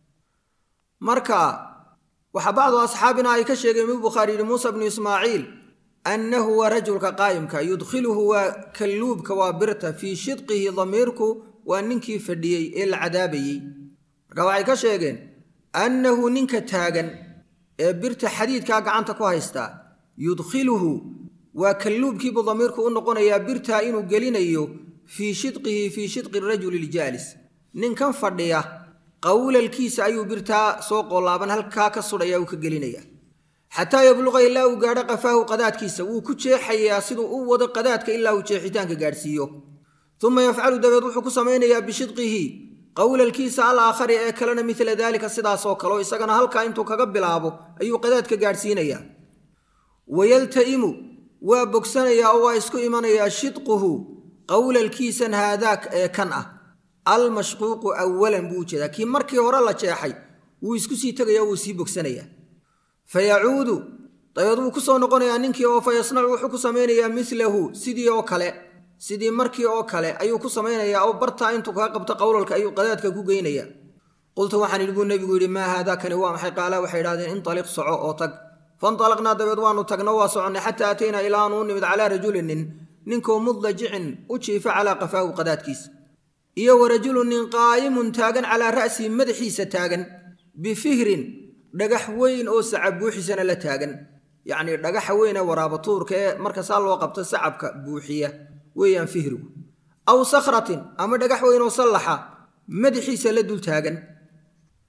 marka waxaa bacdu asxaabina ay ka sheegeen mid bukhaari yidhi muusa bnu ismaaciil annahu waa rajulka qaa'imka yudkhiluhu waa kalluubka waa birta fii shidqihi damiirku waa ninkii fadhiyey ee la cadaabayey marka waxay ka sheegeen annahu ninka taagan ee birta xadiidkaa gacanta ku haystaa yudkhiluhu waa kalluubkiibuu damiirku u noqonayaa birtaa inuu gelinayo fii shidqihi fii shidqi rajuli ljaalis ninkan fadhiya qowlalkiisa ayuu birtaa soo qoolaaban halkaa ka sudhaya uu ka gelinaya xataa yabluqa ilaa uu gaadho qafaahu qadaadkiisa wuu ku jeexayaa siduu u wado qadaadka ilaa uu jeexitaanka gaadhsiiyo uma yafcalu dabeed wuxuu ku samaynayaa bishidqihi qowlalkiisa al aakhari ee kalena midla daalika sidaasoo kaleo isagana halkaa intuu kaga bilaabo ayuu qadaadka gaadhsiinayaa wayalta'imu waa bogsanayaa oo waa isku imanayaa shidquhu qowlalkiisan haadaak ee kan ah almashquuqu awalan buu ujeedaa kii markii hore la jeexay wuu isku sii tegaya wuu sii bogsanayaa fa yacuudu dabeed wuu ku soo noqonayaa ninkii oo fa yasnacu wuxuu ku samaynayaa milahu sidii oo kale sidii markii oo kale ayuu ku samaynayaa oo bartaa intuu kaga qabto qowlalka ayuu qadaadka ku geynayaa qultu waxaan idhi buu nebigu yidhi maa haadaakani waa maxay qaala waxay idhahdeen intaliq soco oo tag fantalaqnaa dabeed waanu tagno waa soconnay xataa ataynaa ilaa aanu u nimid calaa rajulin nin ninkoo mudajicin u jiifa calaa qafaahu qadaadkiisa iyo wa rajulun nin qaa'imun taagan calaa ra'sihi madaxiisa taagan bifihrin dhagax weyn oo sacab buuxisana la taagan yacnii dhagaxa weyn ee waraabatuurka ee marka saa loo qabto sacabka buuxiya weeyaan fihrigu aw sakhratin ama dhagax weyn oo sallaxa madaxiisa la dul taagan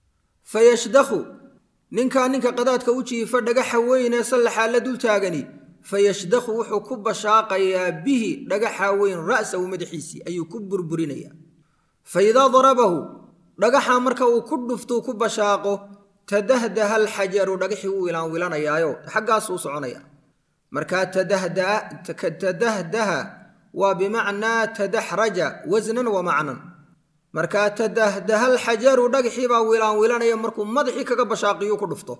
fayashdakhu ninkaa ninka qadaadka u jiifa dhagaxa weyn ee sallaxaa la dul taagani fayashdakhu wuxuu ku bashaaqayaa bihi dhagaxa weyn ra'sahu madaxiisii ayuu ku burburinayaa fa idaa darabahu dhagaxa marka uu ku dhuftuu ku bashaaqo tadahdaha alxajaru dhagaxii wuu wilaanwilanayaayo xaggaasuu soconaya markaa tadahdaha waa bimacnaa tadaxraja wasnan wa macnan markaa tadahdaha alxajaru dhagaxii baa wilaanwilanaya markuu madaxii kaga bashaaqiyu ku dhufto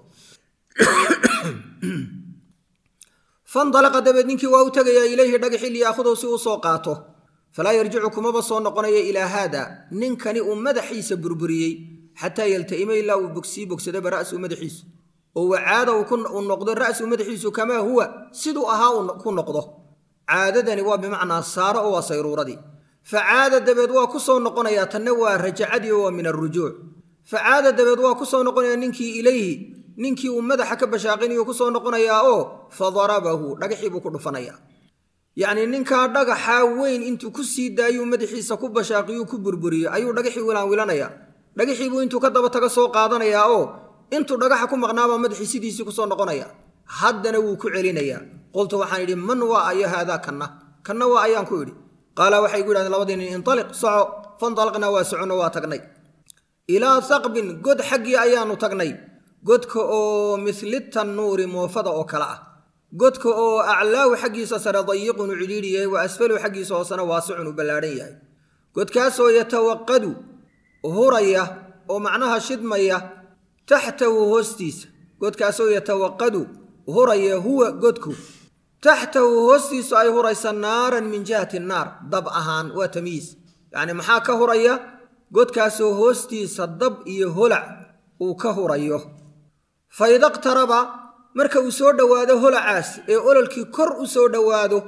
fandalaqa dabeed ninkii waa u tegayaa ilayhi dhagaxii liyaahudow si uu soo qaato falaa yarjicu kumaba soo noqonaya ilaa haada ninkani uu madaxiisa burburiyey xataa yalta'ima ilaa uu sii bogsadaba ra'suu madaxiisu oo wacaada uu noqdo ra'suu madaxiisu kamaa huwa siduu ahaa uu ku noqdo caadadani waa bimacnaa saaro oo waa sayruuradii facaada dabeed waa ku soo noqonayaa tanna waa rajacadii oo waa min alrujuuc facaada dabeed waa ku soo noqonayaa ninkii ilayhi ninkii uu madaxa ka bashaaqinayu ku soo noqonayaa oo fa darabahu dhagaxii buu ku dhufanayaa yacnii ninkaa dhagaxaa weyn intuu ku sii daayuu madaxiisa ku bashaaqiyuu ku burburiyo ayuu dhagaxii wilaanwilanayaa dhagaxiibuu intuu ka daba taga soo qaadanayaa oo intuu dhagaxa ku maqnaabaa madaxii sidiisii kusoo noqonaya haddana wuu ku celinayaa qultu waxaan idhi man waa ayo haadaa kanna kanna waa ayaan ku idhi qaala waxay gu yidhahdeen labadii nin intaliq soco fandalaqnaa waa soconno waa tagnay ilaa saqbin god xaggii ayaannu tagnay godka oo misli tannuuri moofada oo kale ah godka oo aclaahu xaggiisa sare dayiqun u cidhiidhi yahay wa asfaluhu xaggiisa hoosena waasicun u ballaadhan yahay godkaasoo yatawaqadu huraya oo macnaha shidmaya taxtahu hoostiisa godkaasoo yatawaqadu huraya huwa godku taxtahu hoostiisu ay huraysa naaran min jihati naar dab ahaan waa tamyiis yacni maxaa ka huraya godkaasoo hoostiisa dab iyo holac uu ka hurayo fa ida qtaraba marka uu soo dhowaado holacaas ee ololkii kor u soo dhowaado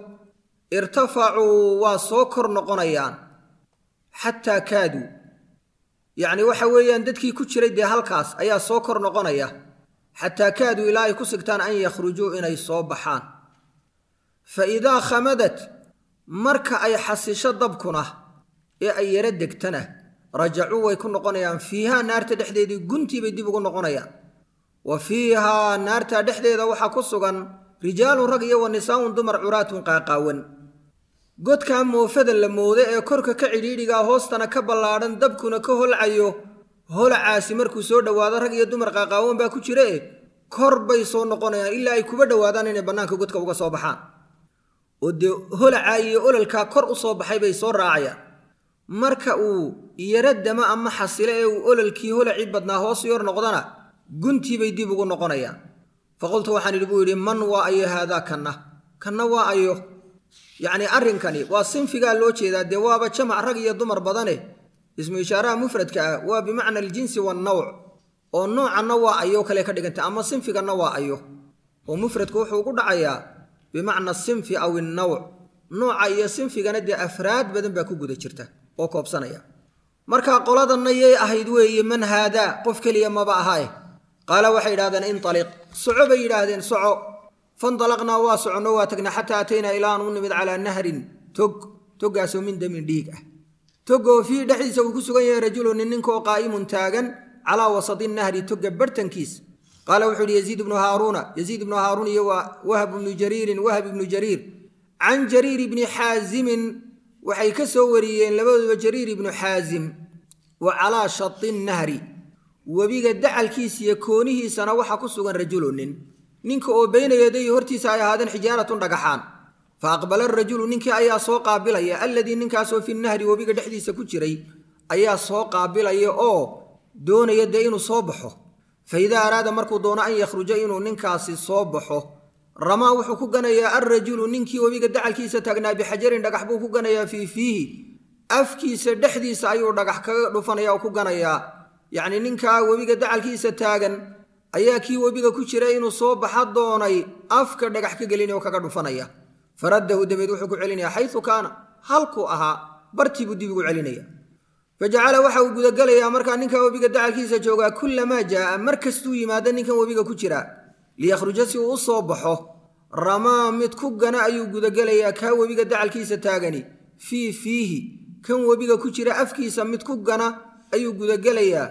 irtafacuu waa soo kor noqonayaan xataa kaaduu yacni waxa weeyaan dadkii ku jiray dee halkaas ayaa soo kor noqonaya xataa kaaduu ilaa ay ku sigtaan an yakhrujuu inay soo baxaan fa idaa khamadat marka ay xasisho dabkuna ee ay yaro degtana rajacuu way ku noqonayaan fiihaa naarta dhexdeedii guntii bay dib ugu noqonayaan wa fiihaa naarta dhexdeeda waxaa ku sugan rijaalun rag iyo wa nisaa'un dumar curaatun qaaqaawan godkaa moofada la mooda ee korka ka cidhiidhigaa hoostana ka ballaadhan dabkuna ka holcayo holacaasi markuu soo dhowaado rag iyo dumar qaaqaawan baa ku jira e kor bay soo noqonayaan ilaa ay kuba dhowaadaan inay bannaanka godka uga soo baxaan oo dee holacaa iyo ololkaa kor u soo baxay bay soo raacayaan marka uu yaro dama ama xasilo ee uu ololkii holacii badnaa hoos yor noqdana guntii bay dib ugu noqonayaan fa qultu waxaan idhi buu yidhi man waa ayo haadaa kanna kanna waa ayo yacnii arrinkani waa sinfigaa loo jeedaa dee waaba jamac rag iyo dumar badane ismu ishaaraha mufradka ah waa bimacna aljinsi waannawc oo noocanna waa ayo kale ka dhigantay ama sinfiganna waa ayo oo mufradku wuxuu ku dhacayaa bimacna sinfi aw innawc nooca iyo sinfigana dee afraad badan baa ku guda jirta oo koobsanaya markaa qoladanna yay ahayd weeye man haadaa qof keliya maba ahaae qaala waxay yidhahdeen intaliq soco bay yidhaahdeen soco fandalaqnaa waa soconno waa tagnay xataa ataynaa ilaa aan u nimid calaa nahrin tog toggaasoo min damin dhiig ah togoo fiihi dhexdiisa uu ku sugan yahay rajulu nin ninkaoo qaa'imun taagan calaa wasadi nahri togga bartankiis qaala wuxuu ihi yaziid ibnu haaruuna yaziid ibnu haaruun iyo waa wahab ibnu jariirin wahab ibnu jariir can jariir ibni xaazimin waxay ka soo wariyeen labadooduba jariir ibnu xaazim wa calaa shati nahri webiga dacalkiisa iyo koonihiisana waxaa ku sugan rajulu nin ninka oo bayna yadayi hortiisa ay ahaadeen xijaaratun dhagaxaan fa aqbala arajulu ninkii ayaa soo qaabilaya alladii ninkaasoo fi nahri webiga dhexdiisa ku jiray ayaa soo qaabilaya oo doonaya dee inuu soo baxo fa idaa araada markuu doono an yakhruja inuu ninkaasi soo baxo ramaa wuxuu ku ganayaa alrajulu ninkii webiga dacalkiisa taagnaa bixajarin dhagax buu ku ganayaa fii fiihi afkiisa dhexdiisa ayuu dhagax kaga dhufanaya oo ku ganayaa yacnii ninkaa webiga dacalkiisa taagan ayaa kii webiga ku jira inuu soo baxa doonay afka dhagax ka gelinaya oo kaga dhufanaya faraddahu dabeed wuxuu ku celinaya xayu kaana halkuu ahaa bartii buu dib ugu celinaya fajacala waxa uu gudagelayaa markaa ninkaa webiga dacalkiisa joogaa kullamaa jaa'a mar kastuu yimaado ninkan webiga ku jira liyakhruja si uu u soo baxo ramaa mid ku gana ayuu gudagelayaa kaa webiga dacalkiisa taagani fii fiihi kan webiga ku jira afkiisa mid ku gana ayuu gudagelayaa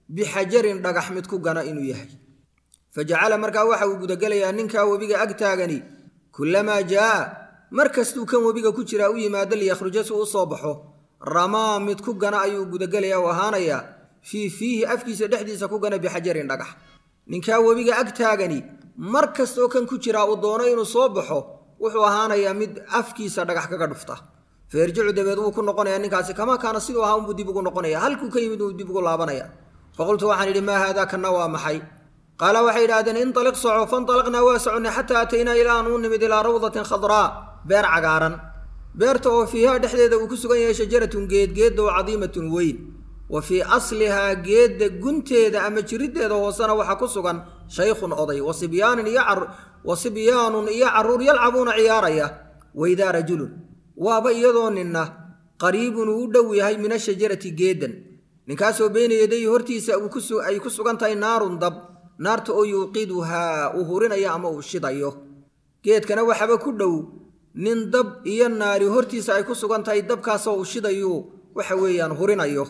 bixajarin dhagax mid ku gana inuu yahay fa jacala markaa waxa uu gudagelayaa ninkaa webiga ag taagani kullamaa jaa'a mar kastuu kan webiga ku jiraa u yimaado liyakhruja si u soo baxo ramaa mid ku gana ayuu gudagelayaa u ahaanayaa fii fiihi afkiisa dhexdiisa ku gana bixajarin dhagax ninkaa webiga ag taagani mar kastoo kan ku jiraa uu doono inuu soo baxo wuxuu ahaanayaa mid afkiisa dhagax kaga dhufta fa yarjicu dabeed wuu ku noqonayaa ninkaasi kamaa kaana siduu ahaa unbuu dib ugu noqonaya halkuu ka yimid uu dib ugu laabanaya faqultu waxaan idhi maa haadaa kanna waa maxay qaala waxay yidhahdeen inaliq soco fanalaqnaa waa soconnay xataa ataynaa ilaa aan u nimid ilaa rawdatin khadraa beer cagaaran beerta oo fiihaa dhexdeeda uu ku sugan yahay shajaratun geed geedda oo cadiimatun weyn wa fii aslihaa geedda gunteeda ama jiriddeeda hoosena waxaa ku sugan shaykhun oday wasibyaanin iyo wa sibyaanun iyo carruur yalcabuuna ciyaaraya waidaa rajulun waaba iyadoo ninna qariibun uu u dhow yahay min ashajarati geeddan ninkaasoo beyna yadayhi hortiisa ay ku sugan tahay naarun dab naarta oo yuuqiduhaa uu hurinayo ama uu shidayo geedkana waxaba ku dhow nin dab iyo naari hortiisa ay ku sugan tahay dabkaasoo uu shidayu waxa weeyaan hurinayo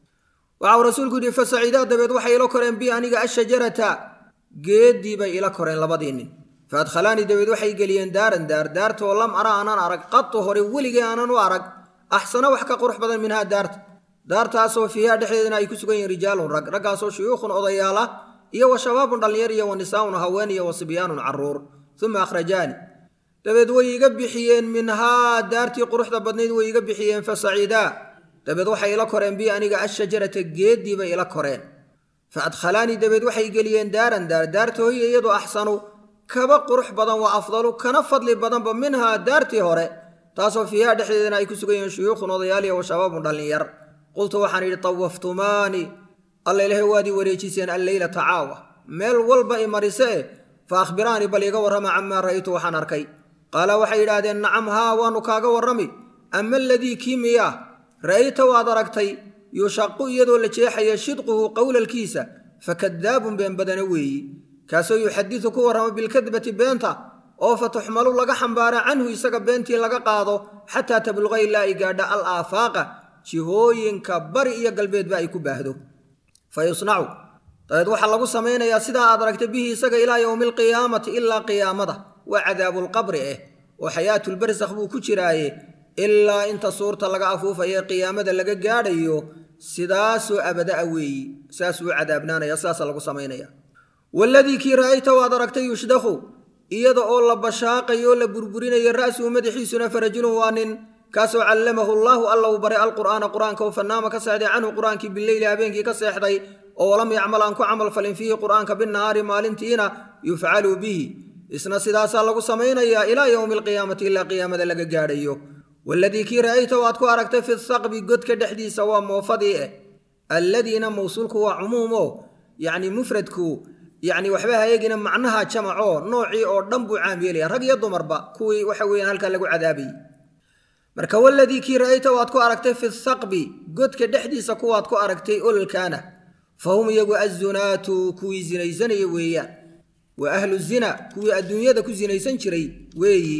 waxauu rasuulku yidhi fa saciidaa dabeed waxay ila koreen bi aniga ashajarata geeddii bay ila koreen labadii nin fa adkhalaanii dabeed waxay geliyeen daaran daar daartaoo lam ara aanan arag qatu hore weligee aanan u arag axsana wax ka qurux badan minhaa daarta daartaasoo fiihaa dhexdeedana ay ku sugan yihiin rijaalun rag raggaasoo shuyuukhun odayaala iyo wa shabaabun dhallinyar iyo wa nisaa'un haween iyo wa sibyaanun carruur uma akhrajaani dabeed way iga bixiyeen minhaa daartii quruxda badnayd way iga bixiyeen fa saciidaa dabeed waxay ila koreen bi aniga ashajarata geeddii bay ila koreen fa adkhalaanii dabeed waxay geliyeen daaran daar daarta hoya iyadoo axsanu kaba qurux badan wa afdalu kana fadli badanba minhaa daartii hore taasoo fiihaa dhexdeedana ay ku sugan yihiin shuyuukhun odayaaliya wa shabaabun dhallinyar qultu waxaan idhi tawaftumaani alla ilahay waadii wareejiseen alleylata caawa meel walba i marise eh fa akhbiraanii bal iga warrama camaa ra'aytu waxaan arkay qaala waxay yidhaahdeen nacam haa waannu kaaga warrami ama aladii kii miyaa ra'ayta waad aragtay yushaqu iyadoo la jeexaya shidquhu qowlalkiisa fa kadaabun been badana weeyi kaasoo yuxadidu ku warrama bilkadbati beenta oo fa tuxmalu laga xambaara canhu isaga beentii laga qaado xataa tabluqa ilaa ay gaadha al aafaaqa jihooyinka bari iyo galbeedba ay ku baahdo fa yusnacu dabeed waxaa lagu samaynayaa sidaa aad aragtay bihi isaga ilaa yowmi alqiyaamati ilaa qiyaamada waa cadaabulqabri eh oo xayaatulbarsakh buu ku jiraaye ilaa inta suurta laga afuufaye qiyaamada laga gaadhayo sidaasoo abada'a weeyi saasuu cadaabnaanaya sidaasa lagu samaynaya waladii kii ra'ayta waad aragtay yushdakhu iyada oo la bashaaqayo la burburinayo ra'suhu madaxiisuna farajulun waa nin kaasoo callamahu allaahu alla uu baray alqur'aana qur'aanka oo fanaama ka seexday canhu qur'aankii bileyli habeenkii ka seexday oo walam yacmal aan ku camal falin fiihi qur'aanka binnahaari maalintiina yufcalu bihi isna sidaasaa lagu samaynayaa ilaa yowmi alqiyaamati ilaa qiyaamada laga gaadhayo waladii kii ra'ayta waad ku aragtay fi saqbi godka dhexdiisa waa moofadii eh alladiina mawsuulku waa cumuumo yacni mufradku yacni waxba hayagina macnaha jamacoo noocii oo dhan buu caam yeelaya rag iyo dumarba kuwii waxa weeyaan halkaa lagu cadaabayay marka waladii kii ra'ayta waad ku aragtay fi saqbi godka dhexdiisa kuwaad ku aragtay ololkaana fa hum iyagu azunaatu kuwii sinaysanaya weeyaan wa ahlu zina kuwii adduunyada ku sinaysan jiray weeyi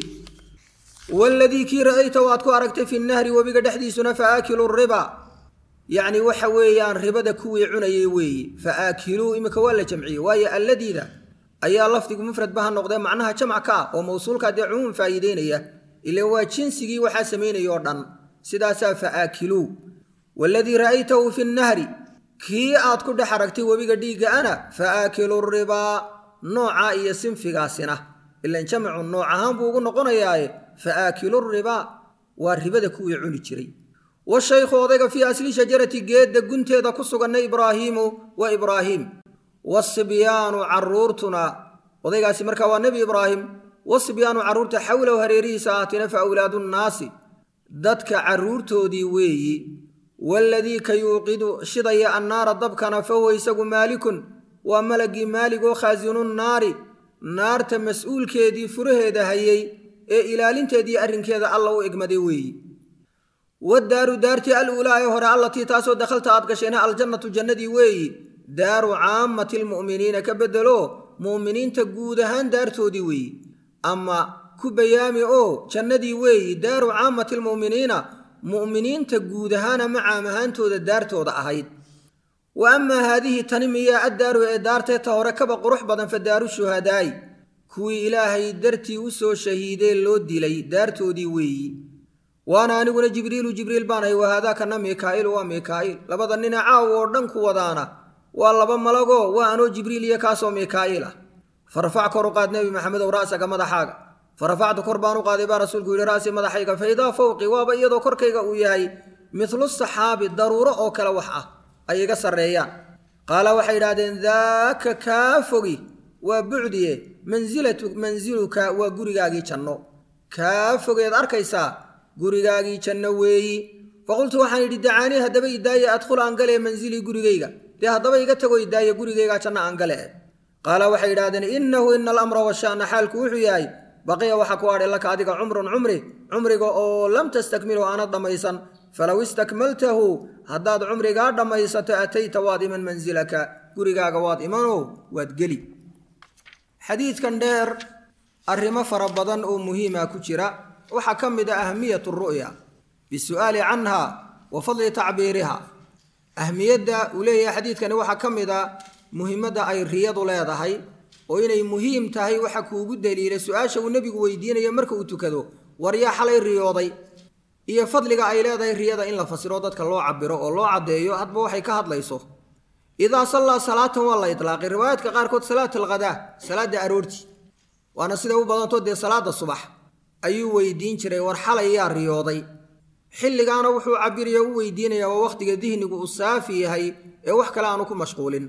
waladii kii ra'ayta waad ku aragtay fi nahri webiga dhexdiisuna fa aakilu riba yacni waxa weeyaan ribada kuwii cunayay weeyi fa aakiluu iminka waa la jamciyey waayo alladiida ayaa lafdigu mufradba ha noqdee macnaha jamc ka ah oo mawsuulka dee cumuum faa'iideynaya ila waa jinsigii waxaa samaynaya oo dhan sidaasaa fa aakiluu waladii ra'aytahu fi nnahri kii aad ku dhex aragtay webiga dhiigga ana fa aakilu ribaa noocaa iyo sinfigaasina ilan jamcu nooc ahaan buu ugu noqonayaaye fa aakilu ribaa waa ribada kuwii cuni jiray washaykhu odayga fii asli shajarati geedda gunteeda ku suganna ibraahiimu wa ibraahiim wasibyaanu carruurtuna odaygaasi markaa waa nebi ibraahim wasibyaanu carruurta xawlahu hareerihiisa ahaatina fa awlaadu nnaasi dadka carruurtoodii weeyi waaladii ka yuuqidu shidaya annaara dabkana fa huwa isagu maalikun waa malagii maalig oo khaasinu naari naarta mas-uulkeedii furaheeda hayay ee ilaalinteedii arrinkeeda alla u egmaday weeyi wadaaru daartii al uulaa ee hore allatii taasoo dakhalta aad gashayna aljannatu jannadii weeyi daaru caammati lmu'miniina ka beddelo mu'miniinta guud ahaan daartoodii weeyi ama ku bayaami oo jannadii weeyi daaru caammati lmu'miniina mu'miniinta guud ahaan ama caam ahaantooda daartooda ahayd wa amaa haadihi tani miyaa addaaru ee daartee ta hore kaba qurux badan fa daaru shuhadaa'i kuwii ilaahay dartii u soo shahiidee loo dilay daartoodii weeyi waana aniguna jibriilu jibriil baanahay wahaadaakana mikaa'ilu waa mikaa'iil labada nina caaw oo dhan ku wadaana waa laba malagoo waa anoo jibriil iyo kaasoo mikaa'iil ah farfac kor u qaad nebi maxamedow ra'saga madaxaaga farafactu kor baan u qaaday baa rasuulku yidhi ra'si madaxayga fa idaa fawqi waaba iyadoo korkayga uu yahay midlu saxaabi daruuro oo kale wax ah ay iga sarreeyaan qaala waxay idhahdeen daaka kaa fogi waa bucdiye mansilatu mansiluka waa gurigaagii janno kaa fogeed arkaysaa gurigaagii janno weeyi faqultu waxaan idhi dacaanii haddaba idaaye adkhul aan galee mansilii gurigayga dee haddaba iga tago idaaye gurigaygaa janno aan gale qaala waxay idhahdeen innahu ina alamra washa'na xaalku wuxuu yahay baqiya waxa ku adhay laka adiga cumrun cumri cumriga oo lam tastakmilu aanad dhammaysan falow istakmaltahu haddaad cumrigaa dhammaysato atayta waad iman mansilaka gurigaaga waad imanoo waad geli xadiidkan dheer arrimo fara badan oo muhiima ku jira waxaa ka mid a ahmiyat ru'ya bisu'aali canha wa fadli tacbiiriha ahmiyadda uu leeyahay xadiidkani waxaa ka mid a muhiimadda ay riyadu leedahay oo inay muhiim tahay waxa kuugu daliilay su-aasha uu nebigu weydiinayo marka uu tukado war yaa xalay riyooday iyo fadliga ay leedahay riyada in la fasiro dadka loo cabiro oo loo caddeeyo hadba waxay ka hadlayso idaa sallaa salaatan waa la itlaaqay riwaayaadka qaarkood salaat alghadaa salaadda aroorti waana siday u badanto dee salaada subax ayuu weydiin jiray war xalay yaa riyooday xilligaana wuxuu cabiraya u weydiinayaa waa wakhtiga dihnigu uu saafi yahay ee wax kale aanu ku mashquulin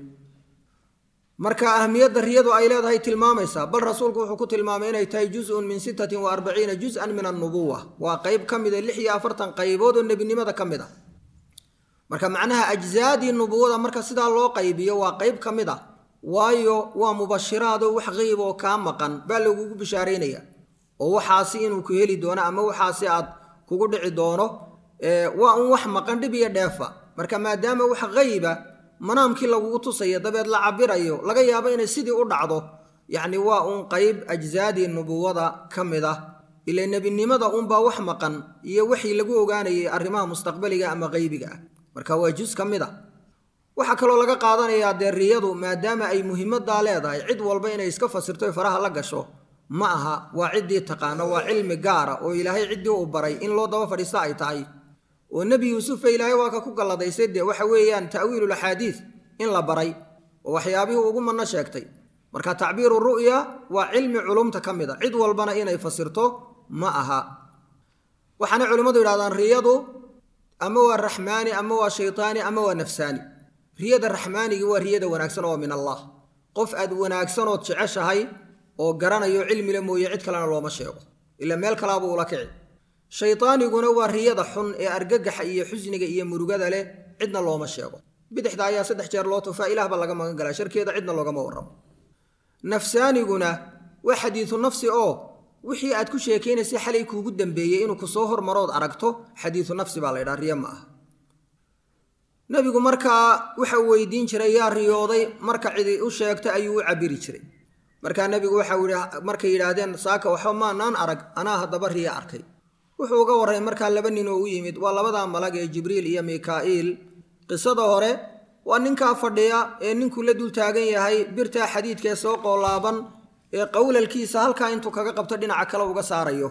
marka ahmiyadda riyadu ay leedahay tilmaamaysaa bal rasuulku wuxuu ku tilmaamay inay tahay juzun min sittatin wa arbaciina juz-an min annubuwa waa qayb ka mida lix iyo afartan qaybood oo nebinimada ka mid ah marka macnaha ajzaadii nubuwada marka sidaa loo qaybiyo waa qayb ka mid ah waayo waa mubashiraado wax qeyb oo kaa maqan baa lagugu bishaaraynaya oo waxaasi inuu ku heli doono ama waxaasi aad kugu dhici doono waa un wax maqan dhib iyo dheefa marka maadaama wax qeyba manaamkii lagugu tusaya dabeed la cabirayo laga yaabo inay sidii u dhacdo yacni waa uun qayb ajzaadii nubuwada ka mid ah ila nebinimada unbaa wax maqan iyo wixii lagu ogaanayay arrimaha mustaqbaliga ama qeybiga ah marka waa jus ka mid a waxaa kaloo laga qaadanayaa dee riyadu maadaama ay muhiimadaa leedahay cid walba inay iska fasirto faraha la gasho ma aha waa ciddii taqaano waa cilmi gaara oo ilaahay ciddii uu baray in loo daba fadhiista ay tahay oo nebi yuusufa ilaahay waa ka ku galladaysay dee waxa weeyaan ta'wiilul axaadiid in la baray oo waxyaabihii ugu manno sheegtay marka tacbiiru ru'ya waa cilmi culumta ka mid a cid walbana inay fasirto ma aha waxaana culimmadu yidhahdaan riyadu ama waa raxmaani ama waa shaytaani ama waa nafsaani riyada raxmaanigii waa riyada wanaagsan oo min allah qof aad wanaagsanood jeceshahay oo garanayo cilmile mooye cid kalena looma sheego ila meel kalaabuu ula kici shaydaaniguna waa riyada xun ee argagaxa iyo xusniga iyo murugada leh cidna looma sheego bidixda ayaa saddex jeer loo tufaa ilaahba laga magan galaa sharkeeda cidna loogama warramo nafsaaniguna waa xadiidu nafsi oo wixii aad ku sheekaynaysay xalay kuugu dambeeyey inuu kusoo hormarood aragto xadiidu nafsi baa la ydhaha riyo ma aha nebigu markaa waxa uu weydiin jiray yaa riyooday marka cidi u sheegta ayuu u cabiri jiray markaa nebigu waxau yihi markay yidhaahdeen saaka waxba maanaan arag anaa haddaba riyo arkay wuxuu uga warray markaa laba nin oo u yimid waa labadaa malag ee jibriil iyo mikaa'iil qisada hore waa ninkaa fadhiya ee ninkuu la dul taagan yahay birtaa xadiidkaee soo qoolaaban ee qowlalkiisa halkaa intuu kaga qabto dhinaca kale uga saarayo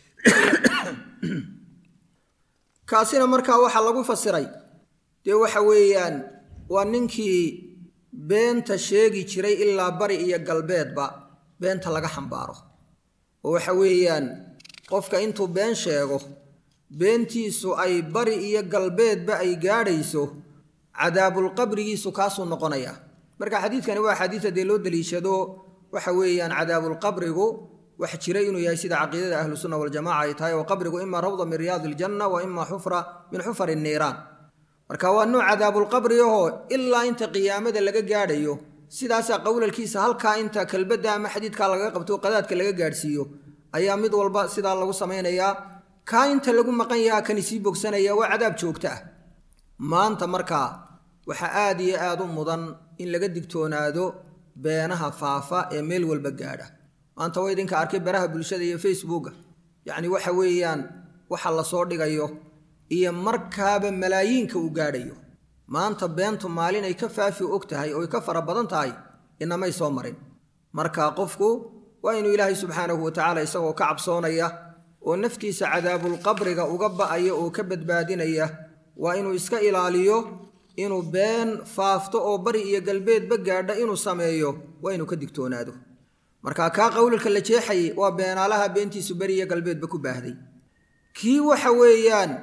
kaasina markaa waxaa lagu fasiray dee waxa weeyaan waa ninkii beenta sheegi jiray ilaa bari iyo galbeedba beenta laga xambaaro oo waxa weeyaan qofka intuu been sheego beentiisu ay bari iyo galbeedba ay gaadhayso cadaabulqabrigiisu kaasuu noqonayaa marka xadiidkani waa xadiida dee loo daliishado waxa weeyaan cadaabulqabrigu wax jiray inuu yahay sida caqiidada ahlusunna waljamaca ay tahay oo qabrigu ima rawda min riyaadi iljanna wa ima xufra min xufari niiraan marka waa nooc cadaabulqabri ahoo ilaa inta qiyaamada laga gaadhayo sidaasaa qowlalkiisa halkaa inta kelbadda ama xadiidkaa lagaga qabto qadaadka laga gaadhsiiyo ayaa mid walba sidaa lagu samaynayaa kaa inta lagu maqan yahaa kani sii bogsanaya waa cadaab joogto ah maanta markaa waxaa aad iyo aad u mudan in laga digtoonaado beenaha faafa ee meel walba gaadha maanta waa idinka arkay baraha bulshada iyo facebooka yacni waxa weeyaan waxa lasoo dhigayo iyo markaaba malaayiinka uu gaadhayo maanta beentu maalin ay ka faafi og tahay oo ay ka fara badan tahay inamay soo marin marka qofku waa inuu ilaahay subxaanahu watacaala isagoo ka cabsoonaya oo naftiisa cadaabulqabriga uga ba'aya oo ka badbaadinaya waa inuu iska ilaaliyo inuu been faafto oo bari iyo galbeedba gaadha inuu sameeyo waa inuu ka digtoonaado marka kaa qowlalka la jeexayay waa beenaalaha beentiisu beri iyo galbeedba ku baahday kii waxa weeyaan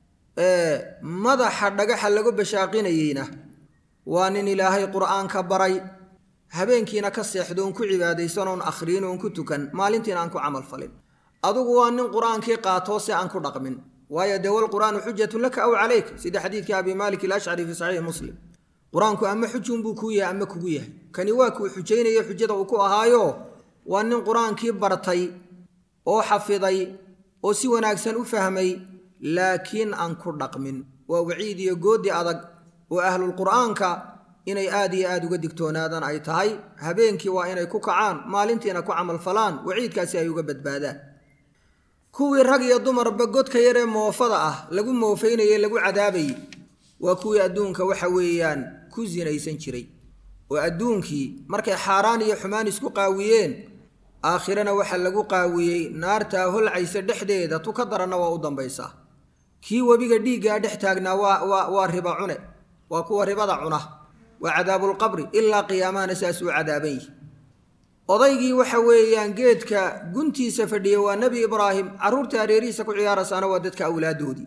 madaxa dhagaxa lagu bashaaqinayeyna waa nin ilaahay qur'aanka baray habeenkiina ka seexdo oon ku cibaadaysan oon akhriin oon ku tukan maalintiina aan ku camal falin adugu waa nin qur'aankii qaatoo se aan ku dhaqmin waayo dee walqur'aanu xujatun laka aw calayk sida xadiidkii abi maalik ilashcari fii saxiixi muslim qur-aanku ama xujunbuu kuu yahay ama kugu yahay kani waa kuu xujaynaya xujada uu ku ahaayo waa nin qur-aankii bartay oo xafiday oo si wanaagsan u fahmay laakiin aan ku dhaqmin waa waciid iyo goodi adag oo ahlulqur'aanka inay aad iyo aad uga digtoonaadaan ay tahay habeenkii waa inay ku kacaan maalintiina ku camalfalaan waciidkaasi ay uga badbaadaan kuwii rag iyo dumarba godka yaree moofada ah lagu moofaynaye lagu cadaabayey waa kuwii adduunka waxa weeyaan ku sinaysan jiray oo adduunkii markay xaaraan iyo xumaan isku qaawiyeen aakhirana waxaa lagu qaawiyey naartaa holcaysa dhexdeeda tu ka daranna waa u dambaysaa kii webiga dhiiggaa dhex taagnaa waa waa waa riba cune waa kuwa ribada cuna waa cadaabulqabri ilaa qiyaamahana saas uu cadaaban yihi odaygii waxa weeyaan geedka guntiisa fadhiya waa nebi ibraahim carruurta areerihiisa ku ciyaarasaana waa dadka awlaaddoodii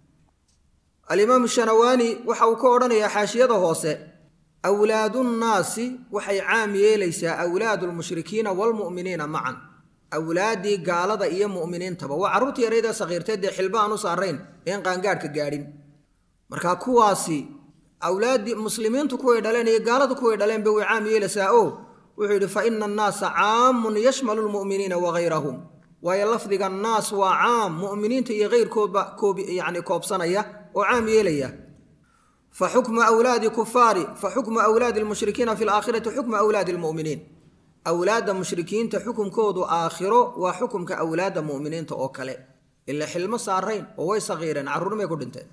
alimaamu shanawaani waxa uu ka odhanayaa xaashiyada hoose awlaadunnaasi waxay caam yeelaysaa awlaadulmushrikiina waalmu'miniina macan awlaaddii gaalada iyo mu'miniintaba waa carruurta yareydee sakhiirteed dee xilba aan u saarayn een qaangaadhka gaadhin marka kuwaasi awlaaddii muslimiintu kuway dhaleen iyo gaaladu kuway dhaleenba way caam yeelaysaa o wuxuu yidhi fa ina annaasa caamun yashmalu lmu'miniina wagayrahum waayo lafdiga naas waa caam mu'miniinta iyo keyrkoodba koob yacni koobsanaya oo caam yeelaya fa xukmu awlaadi kufaari fa xukmu awlaadi lmushrikiina fi laakhirati xukmu awlaadi lmu'miniin awlaadda mushrikiinta xukumkoodu aakhiro waa xukumka awlaadda mu'miniinta oo kale ila xilmo saarayn oo way sakhiireen carruurnimay ku dhinteen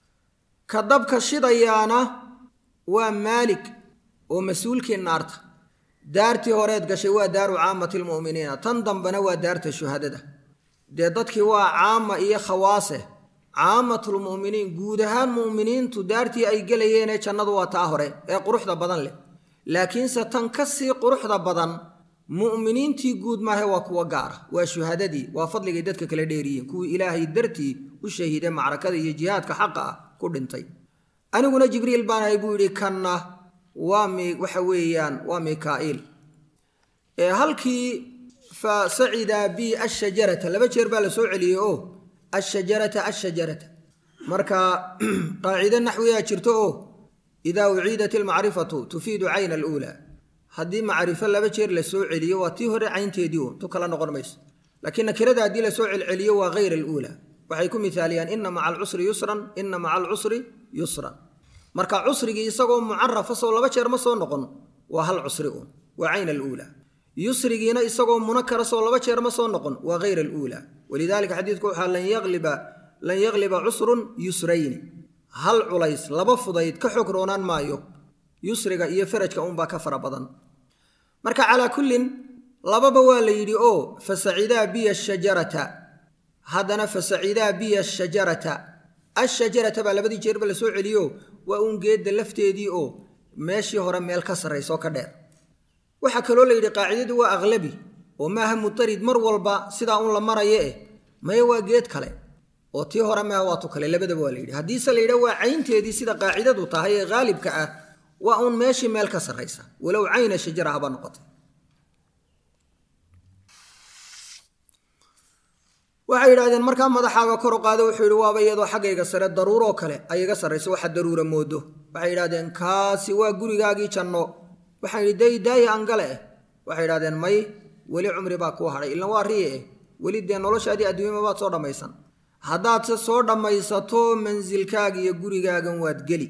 ka dabka shidayaana waa maalik oo mas-uulkii naarta daartii horeed gashay waa daaru caamati lmu'miniina tan dambena waa daarta shuhadada dee dadkii waa caama iyo khawaase caamatulmu'miniin guud ahaan mu'miniintu daartii ay gelayeenee jannadu waa taa hore ee quruxda badan leh laakiinse tan ka sii quruxda badan mu'miniintii guud maahe waa kuwa gaara waa shuhadadii waa fadligay dadka kala dheeriyiin kuwii ilaahay dartii u shahiiday macrakada iyo jihaadka xaqa ah ku dhintay aniguna jibriil baan ahay buu yidhi kanna waa mi waxa weeyaan waa mikaa'iil halkii fa sacida bi ashajarata laba jeer baa la soo celiyey oo ashajarata ashajarata marka qaacido naxwiyaa jirto oo idaa uciidat ilmacrifatu tufiidu cayna aluulaa haddii macrifo laba jeer la soo celiyo waa tii hore caynteedii un tu kala noqon mayso laakiin nakirada haddii lasoo celceliyo waa hayr aluulaa waxay ku mithaaliyaan ina maca alcusri yusran ina maca alcusri yusran marka cusrigii isagoo mucarafa soo laba jeer ma soo noqon waa hal cusri uun waa cayn aluulaa yusrigiina isagoo munakara soo laba jeer ma soo noqon waa hayr aluulaa walidaalika xadiidku waxaa lan yaqliba lan yaqliba cusrun yusrayni hal culays laba fudayd ka xog roonaan maayo yusriga iyo farajka uunbaa ka fara badan marka calaa kullin lababa waa la yidhi oo fasacidaa biya shajarata haddana fasacidaa biya shajarata ashajarata baa labadii jeerba la soo celiyo waa uun geedda lafteedii oo meeshii hore meel ka sarraysoo ka dheer waxaa kaloo la yidhi qaacidadu waa aqlabi oo maaha mutarid mar walba sidaa uun la marayo eh maya waa geed kale oo tii hore maaha waa tu kale labadaba waa la yidhi haddiise la yidha waa caynteedii sida qaacidadu tahay ee haalibka ah waa uun meeshii meel ka sarraysa walow cayna shajara haba noqotay waxay yidhahdeen markaa madaxaaga kor u qaado wuxuu yidhi waaba iyadoo xaggayga sare daruuroo kale ay iga sarrayso waxa daruura moodo waxay yidhahdeen kaasi waa gurigaagii janno waxaan yidhi day daaya angale eh waxay yidhahdeen may weli cumri baa kuu hadhay ilan waa riye eh weli dee noloshaadii adduunyama baad soo dhammaysan haddaadse soo dhammaysato mansilkaaga iyo gurigaagan waad geli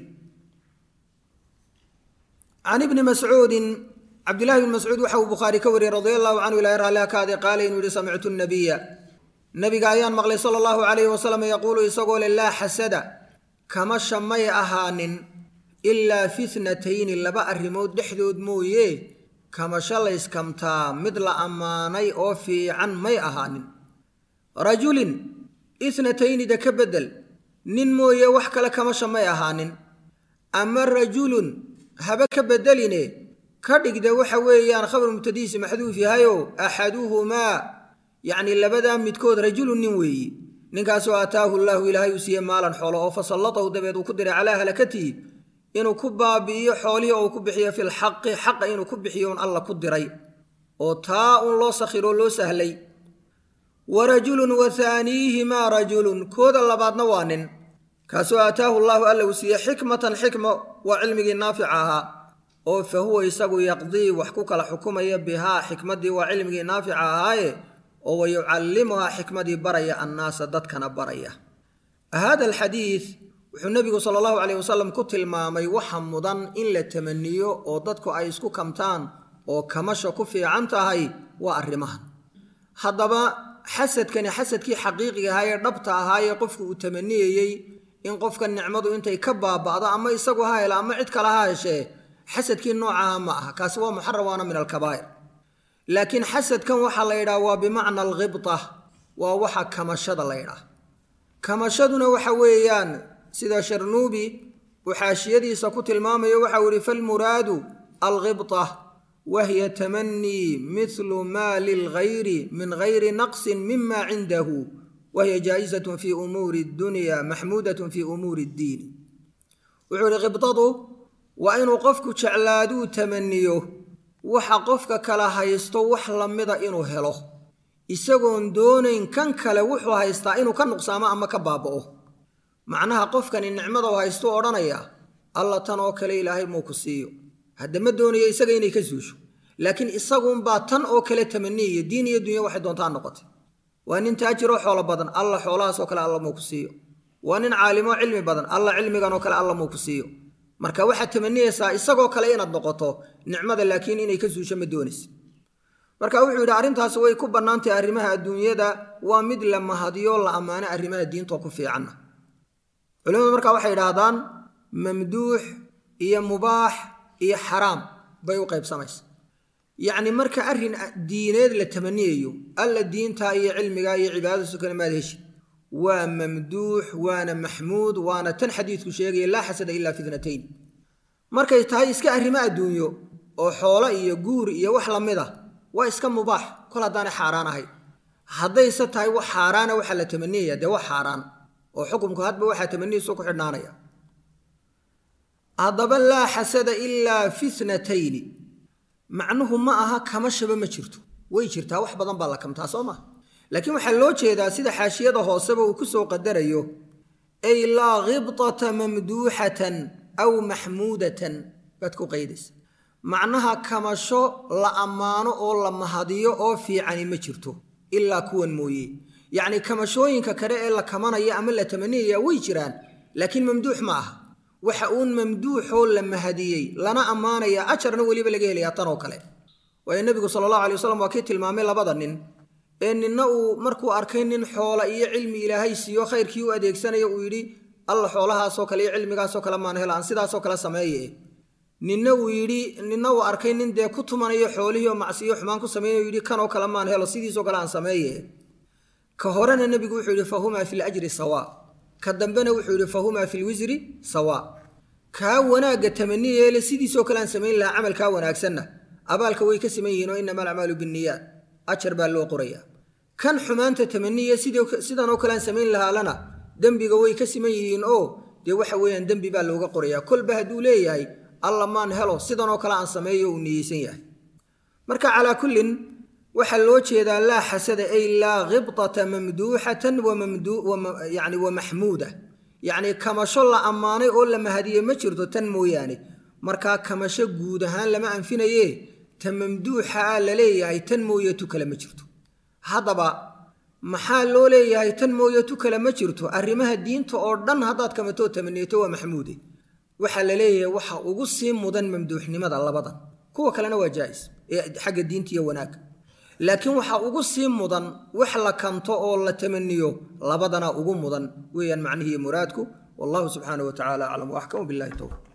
can ibni mascuudin cabdillahi bni mascuud waxa uu bukhaari ka wariyey radia allahu canhu ilahi raalliha kaade qaala inuu yihi samictu nabiya nabiga ayaan maqlay sala allahu calayhi wasalam yaquulu isagoo le laa xasada kamasha may ahaanin ilaa fi tnatayni laba arrimood dhexdood mooye kamasho layskamtaa mid la ammaanay oo fiican may ahaanin rajulin itnataynida ka beddel nin mooye wax kale kamasha may ahaanin ama rajulun haba ka beddeline ka dhigda waxa weeyaan khabar mubtadihiisi maxduuf yahayo axaduhumaa yacni labadaa midkood rajulun nin weeyi ninkaasoo aataahu llaahu ilaahay uu siiye maalan xoolo oo fasallatahu dabeed uu ku diray calaa halakatihi inuu ku baabi'iyo xoolihii oo uu ku bixiyo filxaqi xaqa inuu ku bixiyo un alla ku diray oo taa un loo sakhiroo loo sahlay wa rajulun wa haaniihimaa rajulun kooda labaadna waa nin kaasoo aataahu llaahu alla uu siiye xikmatan xikma waa cilmigii naafica ahaa oo fa huwa isagu yaqdii wax ku kala xukumaya bihaa xikmaddii waa cilmigii naafica ahaaye oo wa yucallimuhaa xikmadii baraya annaasa dadkana baraya hada alxadiid wuxuu nebigu sala allahu caleyh wasalam ku tilmaamay waxa mudan in la tamaniyo oo dadku ay isku kamtaan oo kamasha ku fiican tahay waa arrimahan haddaba xasadkani xasadkii xaqiiqiga ahaa ee dhabta ahaayee qofku uu tamaniyayey in qofka nicmadu intay ka baaba'do ama isagu ha hela ama cid kale ha heshee xasadkii noocaha ma aha kaasi waa muxaram waana min alkabaa'ir laakiin xasadkan waxaa la yidhaha waa bimacna alkhibta waa waxa kamashada la ydhaah kamashaduna waxa weeyaan sida sharnuubi uu xaashiyadiisa ku tilmaamayo waxau yihi falmuraadu alkhibta wahiya tamanii mithlu maa lilgayri min gayri naqsin mima cindahu wahiya jaa'izatun fi umuuri dunya maxmuudatun fi umuuri ddiin wuxuu yihi khibdadu waa inuu qofku jeclaaduu tamaniyo waxa qofka kala haysto wax lamida inuu helo isagoon doonayn kan kale wuxuu haystaa inuu ka nuqsaamo ama ka baaba'o macnaha qofkani nicmada u haystuu odhanayaa alla tan oo kale ilaahay muu ku siiyo hadda ma doonayo isaga inay ka suusho laakiin isaguunbaa tan oo kale tamaniyayo diin iyo dunya waxay doontaa noqotay waa nin taajiroo xoolo badan alla xoolahaasoo kale alla muu ku siiyo waa nin caalimoo cilmi badan alla cilmiganoo kale alla muu ku siiyo marka waxaad tamaniyaysaa isagoo kale inaad noqoto nicmada laakiin inay ka suusho ma doonaysa marka wuxuu yidhi arrintaasi way ku bannaantahay arrimaha adduunyada waa mid la mahadiyo la ammaano arrimaha diintoo ku fiicanna culimadu marka waxay idhaahdaan mamduux iyo mubaax iyo xaraam bay u qaybsamaysa yacni marka arrin diineed la tamaniyayo alla diintaa iyo cilmigaa iyo cibaadadiisu kale maad heshid waa mamduux waana maxmuud waana tan xadiidku sheegaya laa xasada ilaa fitnatayn markay tahay iska arrimo adduunyo oo xoolo iyo guur iyo wax lamid a waa iska mubaax kol haddaanay xaaraan ahay haddayse tahay wax xaaraana waxaa la tamaniyaya dee wax xaaraan oo xukumku hadba waxaa tamaniyiisu ku xidhnaanaya haddaba laa xasada ilaa fitnatayni macnuhu ma aha kamashaba ma jirto way jirtaa wax badan baa la kamtaa soo maa laakiin waxaa loo jeedaa sida xaashiyada hooseba uu ku soo qadarayo ay laa khibtata mamduuxatan aw maxmuudatan baad ku qaydaysa macnaha kamasho la ammaano oo la mahadiyo oo fiicani ma jirto ilaa kuwan mooye yacni kamashooyinka kale ee la kamanaya ama la tamaniyaya way jiraan laakiin mamduux ma aha waxa uun mamduuxoo la mahadiyey lana ammaanaya ajarna weliba laga helayaa tan oo kale waayo nebigu sala allahu alay wasalam waa kii tilmaamay labada nin ee ninna uu markuu arkay nin xoola iyo cilmi ilaahay siiyo khayrkii u adeegsanaya uu yidhi alla xoolahaasoo kale iyo cilmigaasoo kale maan helo aan sidaasoo kale sameeye ninna uu yidhi ninna uu arkay nin dee ku tumanayo xoolihii oo macsiyo xumaan ku samaynayo yidhi kanoo kale maan helo sidiisoo kale aan sameeye ka horena nebigu wuxuu yidhi fahumaa fi ljri sawaa ka dambena wuxuu yidhi fahumaa fi lwisri sawaa kaa wanaagga tamaniyeele sidiisoo kale aan samayn lahaa camalkaa wanaagsanna abaalka way ka siman yihiin oo inama alacmaalu binniyaat ajar baa loo qorayaa kan xumaanta tamaniye sidanoo kale aan samayn lahaalana dembiga way ka siman yihiin oo dee waxa weeyaan dembi baa looga qorayaa kolba hadduu leeyahay alla maan helo sidanoo kale aan sameeyo uu niyeysan yahay marka calaa kullin waxaa loo jeedaa laa xasada ay laa khibtata mamduuxatan yani wa maxmuuda yacni kamasho la ammaanay oo la mahadiyey ma jirto tan mooyaane markaa kamasho guud ahaan lama anfinaye ta mamduuxa ah la leeyahay tan mooye tu kale ma jirto haddaba maxaa loo leeyahay tan mooye tu kale ma jirto arrimaha diinta oo dhan haddaad kamatoo tamaniyato waa maxmuude waxaa la leeyahay waxa ugu sii mudan mamduuxnimada labadan kuwa kalena waa jaa'is ee xagga diinta iyo wanaagga laakiin waxaa ugu sii mudan wax la kanto oo la tamaniyo labadana ugu mudan weeyaan macnihii muraadku wallahu subxaanahu wa tacala aclam waaxkamu billahi towfiq